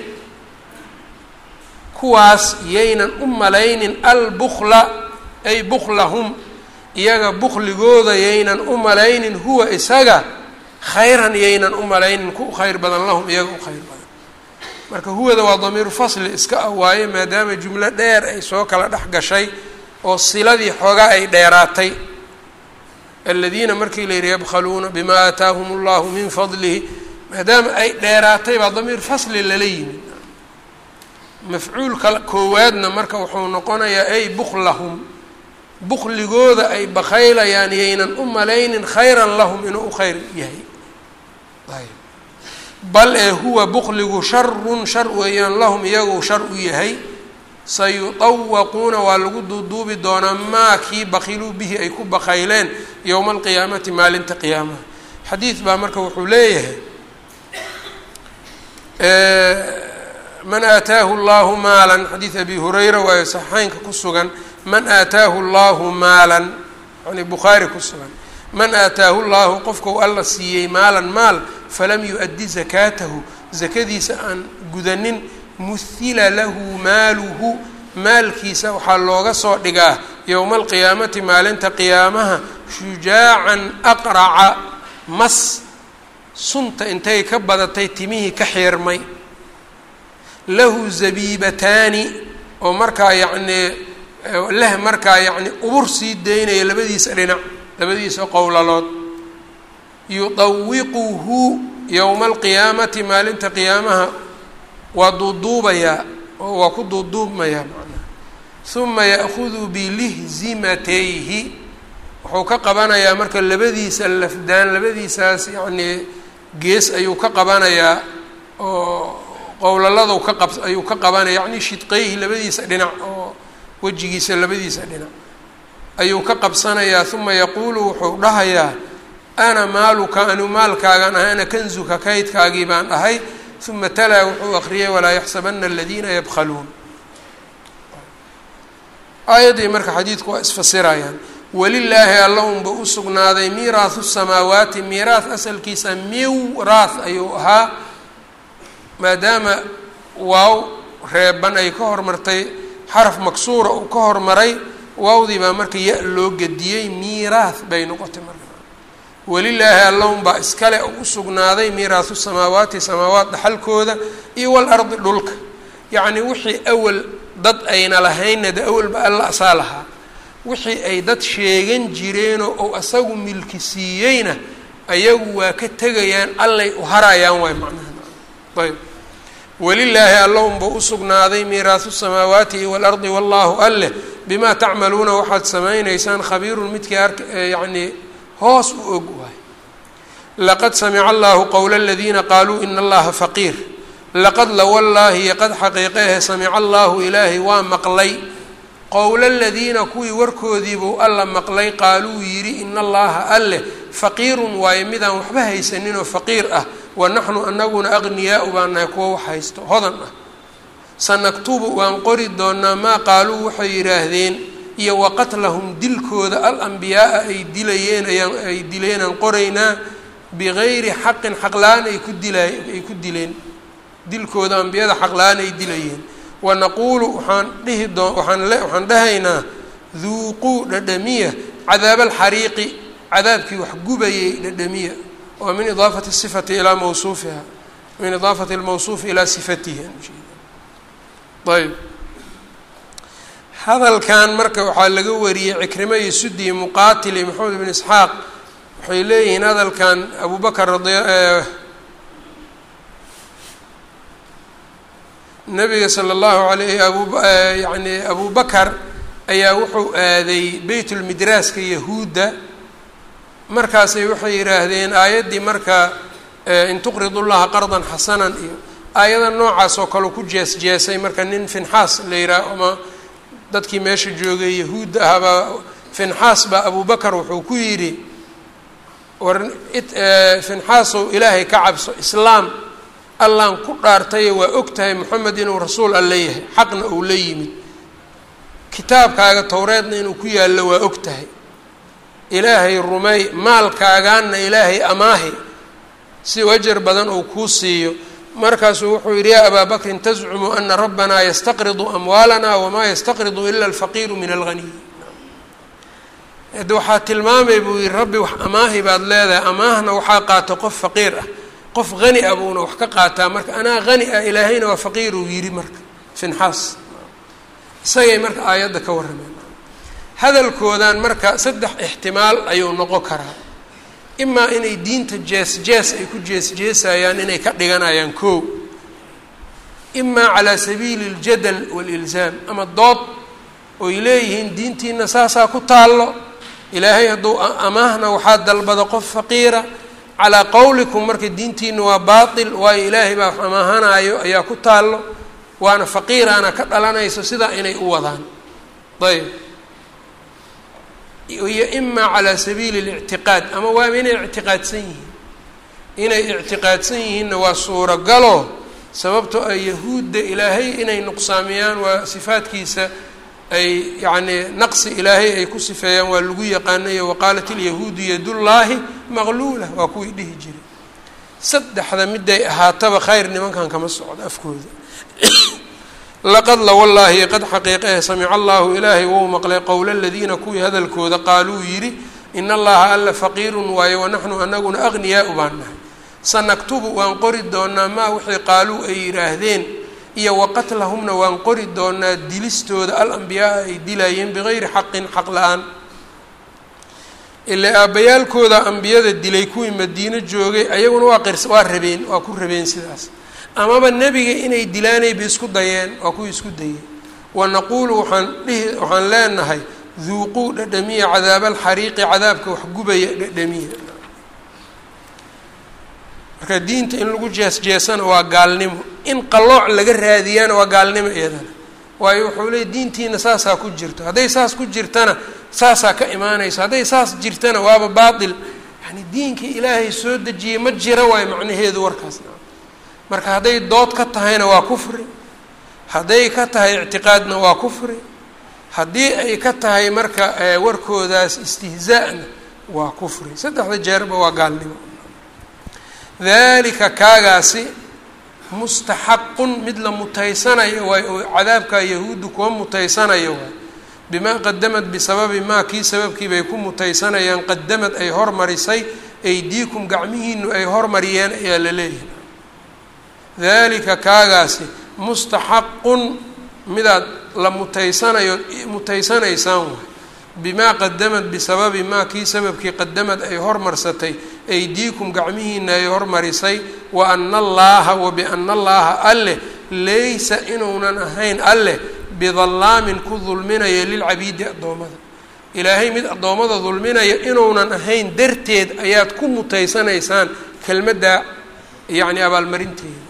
kuwaas yaynan u malaynin albukla ay buklahum iyaga bukligooda yaynan u malaynin huwa isaga khayran yaynan u malaynin ku khayr badan lahum iyaga u khayr badan marka huwada waa damiiru fasli iska ah waaye maadaama jumlo dheer ay soo kala dhex gashay oo siladii xoogaa ay dheeraatay aladiina markii la yidhi yabkhaluuna bimaa aataahum allahu min fadlihi maadaama ay dheeraatay baa damiir fasli lala yimid mafcuulka koowaadna marka wuxuu noqonayaa ay buklahum bukligooda ay bakaylayaan yaynan u malaynin khayran lahum inuu u khayr yahay ayb bal ee huwa bukligu sharun shar weeyaan lahum iyagu shar u yahay sayuطawaquuna waa lagu duuduubi doonaa maa kii bakiluu bihi ay ku bakayleen yowma alqiyaamati maalinta qiyaamaha xadiid baa marka wuxuu leeyahay man aataahu llahu maalan xadiid abi hurayra waayo saxeynka ku sugan man aataahu llahu maalan yani bukhaari ku sugan man aataahu llahu qofkau alla siiyey maalan maal falam yu-addi zakaatahu zakadiisa aan gudanin muhila lahu maaluhu maalkiisa waxaa looga soo dhigaa yowma alqiyaamati maalinta qiyaamaha shujaacan aqraca mas sunta intay ka badatay timihii ka xiirmay lahu zabiibataani oo markaa yacnii leh markaa yacni ubur sii daynaya labadiisa dhinac labadiisa qowlalood yudawiquhu yowma alqiyaamati maalinta qiyaamaha waa duuduubayaa oo waa ku duuduubmayaa macnaha huma ya'hudu bilihzimatayhi wuxuu ka qabanayaa marka labadiisa lafdaan labadiisaas yacnii gees ayuu ka qabanayaa oo qowlaladu ka qab ayuu ka qabanaya yacni shidqeyhi labadiisa dhinac oo wejigiisa labadiisa dhinac ayuu ka qabsanayaa uma yaquulu wuxuu dhahayaa ana maaluka anu maalkaagaan ahay ana kanzuka kaydkaagii baan ahay uma talaa wuxuu akriyay walaa yaxsabana aladiina yabkhaluun aayaddii marka xadiidku waa isfasirayaan walilaahi alla unba u sugnaaday miiraahu samaawaati miiraah asalkiisa miwraah ayuu ahaa maadaama waaw reeban ay ka hormartay xaraf maksuura uu ka hormaray waawdii baa marka ya loo gediyey miiraah bay noqotay marka walilaahi alla unbaa iskale u sugnaaday miiraahu samaawaati samaawaat dhaxalkooda iyo walardi dhulka yacnii wixii awal dad ayna lahaynna de awalba alla asaa lahaa wixii ay dad sheegan jireenoo ou asagu milki siiyeyna ayagu waa ka tegayaan allay u harayaan waay macnaha ayb walilaahi alla unba u sugnaaday miiraahu samaawaati iyo waalardi wallaahu alleh bimaa tacmaluuna waxaad samaynaysaan khabiirun midkii ark yacnii hoos u og waay laqad samica allahu qowla aladiina qaaluu ina allaha faqiir laqad lawallaahi qad xaqiiqehe samica allahu ilaahay waa maqlay qowla aladiina kuwii warkoodiibuu alla maqlay qaaluu yidhi ina allaha alleh faqiirun waayo midaan waxba haysaninoo faqiir ah wa naxnu anaguna aqniyaau baan nahay kuwa wax haysto hodan ah sanaktubu waan qori doonaa maa qaaluu waxay yidhaahdeen iyo wa qatlahum dilkooda alambiyaaa ay dilayeen ayaan ay dileenaan qoraynaa bigayri xaqin xaqla-aan ay ku dilay ay ku dileen dilkooda ambiyada xaqla-aan ay dilayeen wanaquulu waxaan dhihi doo waaan waxaan dhahaynaa duuquu dhadhamiya cadaaba alxariiqi cadaabkii wax gubayay dhadhamiya oo min idaafati sifati ilaa mawsuufiha min idaafati lmawsuufi ilaa sifatihi ayb hadalkan marka waxaa laga wariyey cikrimo iyo sudi iyo muqaatil iyo maxamed ibn isxaaq waxay leeyihiin hadalkan abu bakr radi nabiga sala allahu alayhi abu yani abu bakar ayaa wuxuu aaday beytulmidraaska yahuudda markaasay waxay yidhaahdeen aayaddii marka in tuqridu llaha qardan xasanan iyo aayada noocaas oo kale ku jees jeesay marka nin finxaas la yidhaah ama dadkii meesha joogay yahuudda ahaabaa finxaas baa abu bakar wuxuu ku yidhi war finxaasow ilaahay ka cabso islaam allaan ku dhaartaye waa og tahay moxamed inuu rasuul alla yahay xaqna uu la yimid kitaabkaaga towreedna inuu ku yaallo waa og tahay ilaahay rumey maalkaagaanna ilaahay amaahi si wajar badan uu kuu siiyo markaasuu wuxuu yidhi yaa abaa bakrin tascumu ana rabbanaa yastaqridu amwaalana wamaa yastaqridu ila alfaqiiru min alghaniy de waxaa tilmaamay buu yihi rabbi wax amaahi baad leedahay amaahna waxaa qaata qof faqiir ah qof hani ah buuna wax ka qaataa marka anaa hani ah ilaahayna waa faqiir uu yidhi marka finxaas isagay marka aayadda ka warrameen hadalkoodan marka saddex ixtimaal ayuu noqon karaa imaa inay diinta jees jees ay ku jees jeesayaan inay ka dhiganayaan koo imaa calaa sabiili اljadal wاlilzaam ama dood oy leeyihiin diintiina saasaa ku taallo ilaahay hadduu amaahna waxaa dalbada qof faqiira calaa qowlikum marka diintiina waa baatil waayo ilaahay baa wax amaahanaayo ayaa ku taallo waana faqiiraana ka dhalanayso sidaa inay u wadaan ayb iyo imaa calaa sabiili اlictiqaad ama waaba inay ictiqaadsan yihiin inay ictiqaadsan yihiinna waa suuragalo sababtoo a yahuudda ilaahay inay nuqsaamiyaan waa sifaadkiisa ay yacnii naqsi ilaahay ay ku sifeeyaan waa lagu yaqaanayo waqaalat ilyahuudu yadullaahi maqluula waa kuwii dhihi jiray saddexda miday ahaataba khayr nimankan kama socdo afkooda laqad la wallaahi qad xaqiiqahe samica allahu ilaahay wou maqlay qowla aladiina kuwii hadalkooda qaaluu yidhi in allaha alla faqiirun waayo wanaxnu anaguna aqniyaau baan nahay sanaktubu waan qori doonaa maa wixii qaaluu ay yidhaahdeen iyo waqatlahumna waan qori doonaa dilistooda alambiyaaa ay dilayeen bigayri xaqin xaq la-aan ile aabbayaalkooda ambiyada dilay kuwii madiino joogay ayaguna waa qirs waa rabeen waa ku rabeen sidaas amaba nebiga inay dilaanayba isku dayeen waa kuwii isku dayeen wanaquulu waxaan dhihi waxaan leenahay duuquu dhadhamiya cadaaba alxariiqi cadaabka wax gubaya dhadhamiya marka diinta in lagu jees jeesana waa gaalnimo in qalooc laga raadiyana waa gaalnimo iyadana waayo wuxuu leeyay diintiina saasaa ku jirto hadday saas ku jirtana saasaa ka imaanayso hadday saas jirtana waaba baatil yani diinkii ilaahay soo dejiyey ma jira waayo macnaheedu warkaas marka hadday dood ka tahayna waa kufri hadday ka tahay ictiqaadna waa kufri haddii ay ka tahay marka warkoodaas istihzaa'na waa kufri saddexda jeerba waa gaalnimo dalika kaagaasi mustaxaqun mid la mutaysanayo waay oo cadaabka yahuuddu kuwa mutaysanayo waay bimaa qadamad bisababi maa kii sababkii bay ku mutaysanayaan qadamad ay hormarisay aydiikum gacmihiinu ay hormariyeen ayaa la leeyahay dalika kaagaasi mustaxaqun midaad la mutaysanayo mutaysanaysaan waay bimaa qadamad bisababi maa kii sababkii qadamad ay hormarsatay aydiikum gacmihiina ay hormarisay wa ana allaaha wa biana allaaha alleh laysa inuunan ahayn alleh bidallaamin ku dulminaya lilcabiidi addoommada ilaahay mid addoommada dulminaya inuunan ahayn darteed ayaad ku mutaysanaysaan kelmadda yacni abaalmarinteeda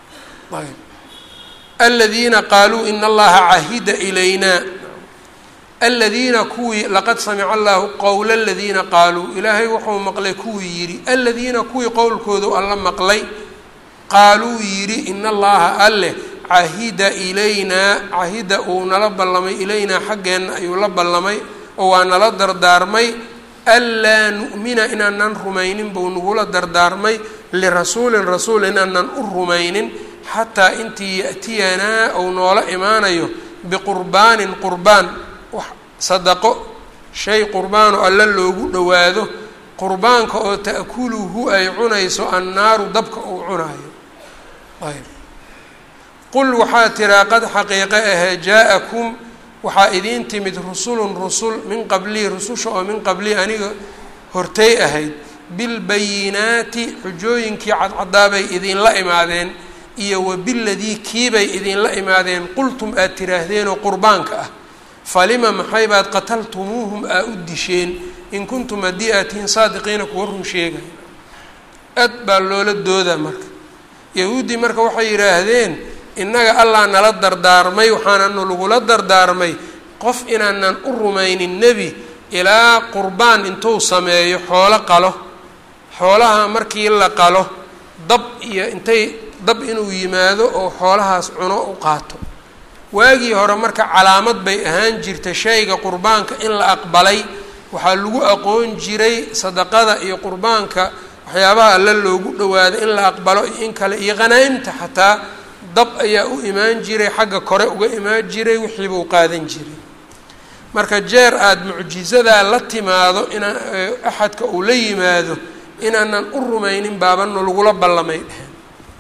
ayb aladiina qaaluu ina allaha cahida ilaynaa aladiina kuwii laqad samica allahu qowla aladiina qaaluu ilaahay wuxuu maqlay kuwii yidhi aladiina kuwii qowlkoodu alla maqlay qaaluu yidhi in allaha alleh cahida ilaynaa cahida uu nala ballamay ilaynaa xaggeenna ayuu la ballamay oo waa nala dardaarmay anlaa nu'mina inaanan rumaynin buu nagula dardaarmay lirasuulin rasuul inaanan u rumaynin xataa intii ya'tiyanaa ou noola imaanayo biqurbaanin qurbaan wax sadaqo shay qurbaanoo alla loogu dhowaado qurbaanka oo ta'kuluhu ay cunayso annaaru dabka uu cunaayo ayb qul waxaa tiraa qad xaqiiqe ahee jaa-akum waxaa idiin timid rusulun rusul min qablii rususha oo min qablii aniga hortay ahayd bilbayinaati xujooyinkii cadcadaabay idinla imaadeen iyo wabiladii kiibay idinla imaadeen qultum aad tiraahdeenoo qurbaanka ah falima maxay baad qataltumuuhum aa u disheen in kuntum haddii aad tihiin saadiqiina kuwa run sheegay aad baa loola doodaa marka yahuuddii marka waxay yidhaahdeen innaga allah nala dardaarmay waxaananu lagula dardaarmay qof inaanan u rumaynin nebi ilaa qurbaan intuu sameeyo xoolo qalo xoolaha markii la qalo dab iyo intay dab inuu yimaado oo xoolahaas cuno u qaato waagii hore marka calaamad bay ahaan jirta shayga qurbaanka in la aqbalay waxaa lagu aqoon jiray sadaqada iyo qurbaanka waxyaabaha alla loogu dhawaado in la aqbalo iyo in kale iyo qhanaa-imta xataa dab ayaa u imaan jiray xagga kore uga imaan jiray wixiibuu qaadan jiray marka jeer aada mucjizadaa la timaado inaa axadka uu la yimaado inaanan u rumaynin baabano lagula ballamay dheheen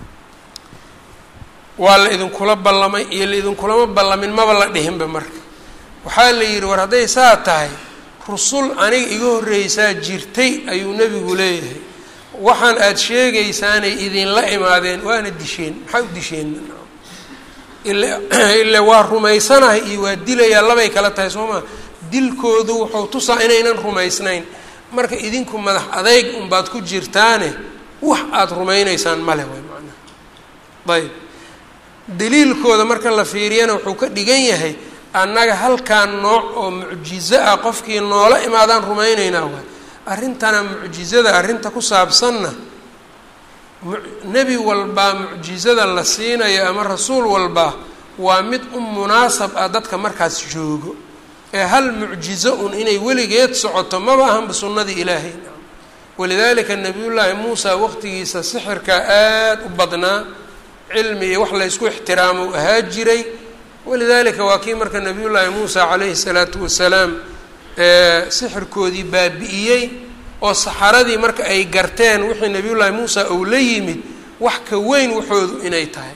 waa la idinkula ballamay iyo la idinkulama ballamin maba la dhihinba marka waxaa la yidhi war hadday saa tahay rusul aniga iga horreysaa jirtay ayuu nebigu leeyahay waxaan aada sheegaysaanay idinla imaadeen waana disheen maxaa u disheen ile waa rumaysanahay iyo waa dilayaa labay kala tahay soo maa dilkoodu wuxuu tusaa inaynan rumaysnayn marka idinku madax adeyg unbaad ku jirtaane wax aada rumaynaysaan male way macnaha ayb daliilkooda marka la fiiriyana wuxuu ka dhigan yahay annaga halkaan nooc oo mucjizo ah qofkii noola imaadaan rumaynaynaa waay arrintana mucjizada arrinta ku saabsanna nebi walbaa mucjizada la siinayo ama rasuul walbaa waa mid u munaasab ah dadka markaas joogo ee hal mucjizo un inay weligeed socoto maba ahanba sunnadii ilaahay walidaalika nabiyullaahi muusa waqtigiisa sixirka aada u badnaa cilmi iyo wax laysku ixtiraamo u ahaa jiray walidaalika waa kii marka nabiyullaahi muusa calayhi salaatu wasalaam sixirkoodii baabi'iyey oo saxaradii marka ay garteen wixii nabiyullaahi muusa uu la yimid wax ka weyn waxoodu inay tahay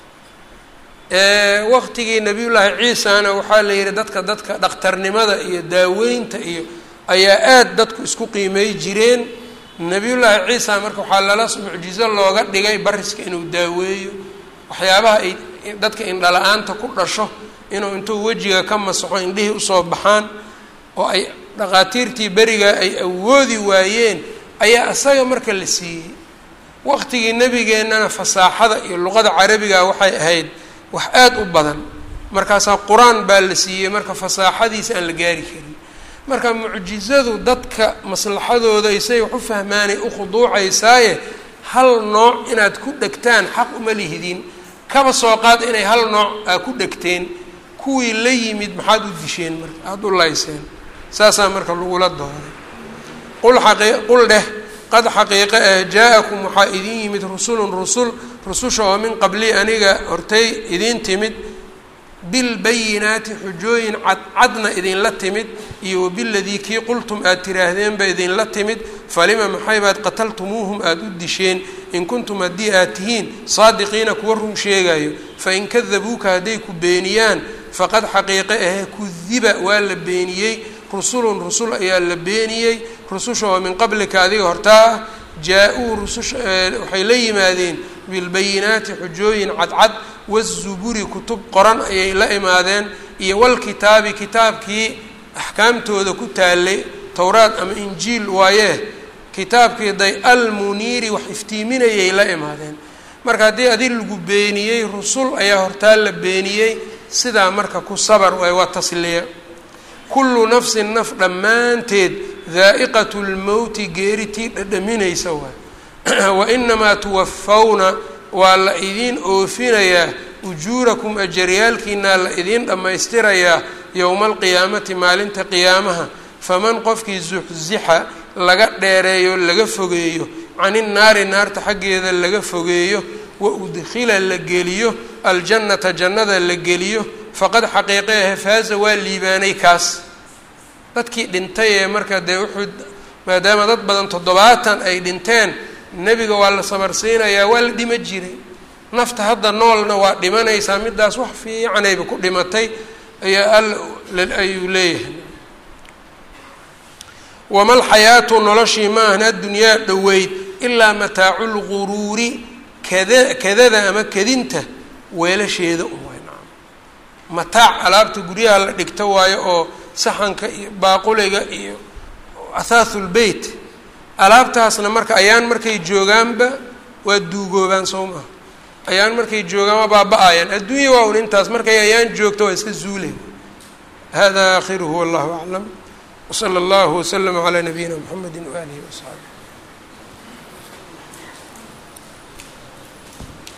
waqtigii nabiyullaahi ciisana waxaa la yihi dadka dadka dhakhtarnimada iyo daaweynta iyo ayaa aada dadku isku qiimey jireen nabiyullaahi ciisa marka waxaa lala mucjizo looga dhigay bariska inuu daaweeyo waxyaabaha ay dadka indhala-aanta ku dhasho inuu intuu wejiga ka masaxo indhihii usoo baxaan oo ay dhaqaatiirtii berigaa ay awoodi waayeen ayaa isaga marka la siiyey waqtigii nebigeennana fasaaxada iyo luqada carabiga waxay ahayd wax aada u badan markaasaa qur-aan baa la siiyey marka fasaaxadiisa aan la gaari karin marka mucjizadu dadka maslaxadooda isay wax u fahmaanay u khuduucaysaaye hal nooc inaad ku dhegtaan xaq uma lihidiin kaba soo qaad inay hal nooc aa ku dhegteen kuwii la yimid maxaad u disheen marka aada u layseen saasaa marka lagula dooday qul aqi qul dheh qad xaqiiqe ah jaa-akum waxaa idin yimid rusulun rusul rususha oo min qablii aniga hortay idiin timid bilbayinaati xujooyin cadcadna idinla timid iyo wabiladii kii qultum aad tiraahdeenba idinla timid falima maxay baad qataltumuuhum aada u disheen in kuntum haddii aad tihiin saadiqiina kuwa run sheegayo fain kadabuuka hadday ku beeniyaan faqad xaqiiqe ahee kudiba waa la beeniyey rusulun rusul ayaa la beeniyey rususha oo min qablika adiga hortaa ah jaa-uu rususha waxay la yimaadeen bilbayinaati xujooyin cadcad wazuburi kutub qoran ayay la imaadeen iyo walkitaabi kitaabkii axkaamtooda ku taalay towraad ama injiil waayee kitaabkii day almuniiri wax iftiiminayay la imaadeen marka haddii adi lagu beeniyey rusul ayaa hortaa la beeniyey sidaa marka ku sabar waay waa tasliya kullu nafsin naf dhammaanteed daa'iqatu lmowti geeritii dhadhaminaysa waay wa inamaa tuwafawna waa la idiin oofinayaa ujuurakum ajaryaalkiinaa la idiin dhammaystirayaa yowma alqiyaamati maalinta qiyaamaha faman qofkii zuxzixa laga dheereeyo laga fogeeyo cani nnaari naarta xaggeeda laga fogeeyo wa udkhila la geliyo aljannata jannada la geliyo faqad xaqiiqeehe faaza waa liibaanay kaas dadkii dhintay ee marka dee wuxuu maadaama dad badan toddobaatan ay dhinteen nebiga waa la sabarsiinayaa waa la dhima jiray nafta hadda noolna waa dhimanaysaa midaas wax fiicanayba ku dhimatay ayaa all ayuu leeyahay wama lxayaatu noloshii ma ahna addunyaa dhoweyd ilaa mataacu lguruuri kada kadada ama kadinta weelasheeda un waay nacam mataac alaabta guryaha la dhigto waayo oo saxanka iyo baaquliga iyo athaathulbeyt alaabtaasna marka ayaan markay joogaanba waa duugoobaan soo maha ayaan markay joogaan waa baaba-ayaan adduunya waa un intaas markay ayaan joogto waa iska zuulay hada aakhiruhu wallahu aclam wsala allahu waslama calaa nabiyina mxamedi waaalihi wasaxbi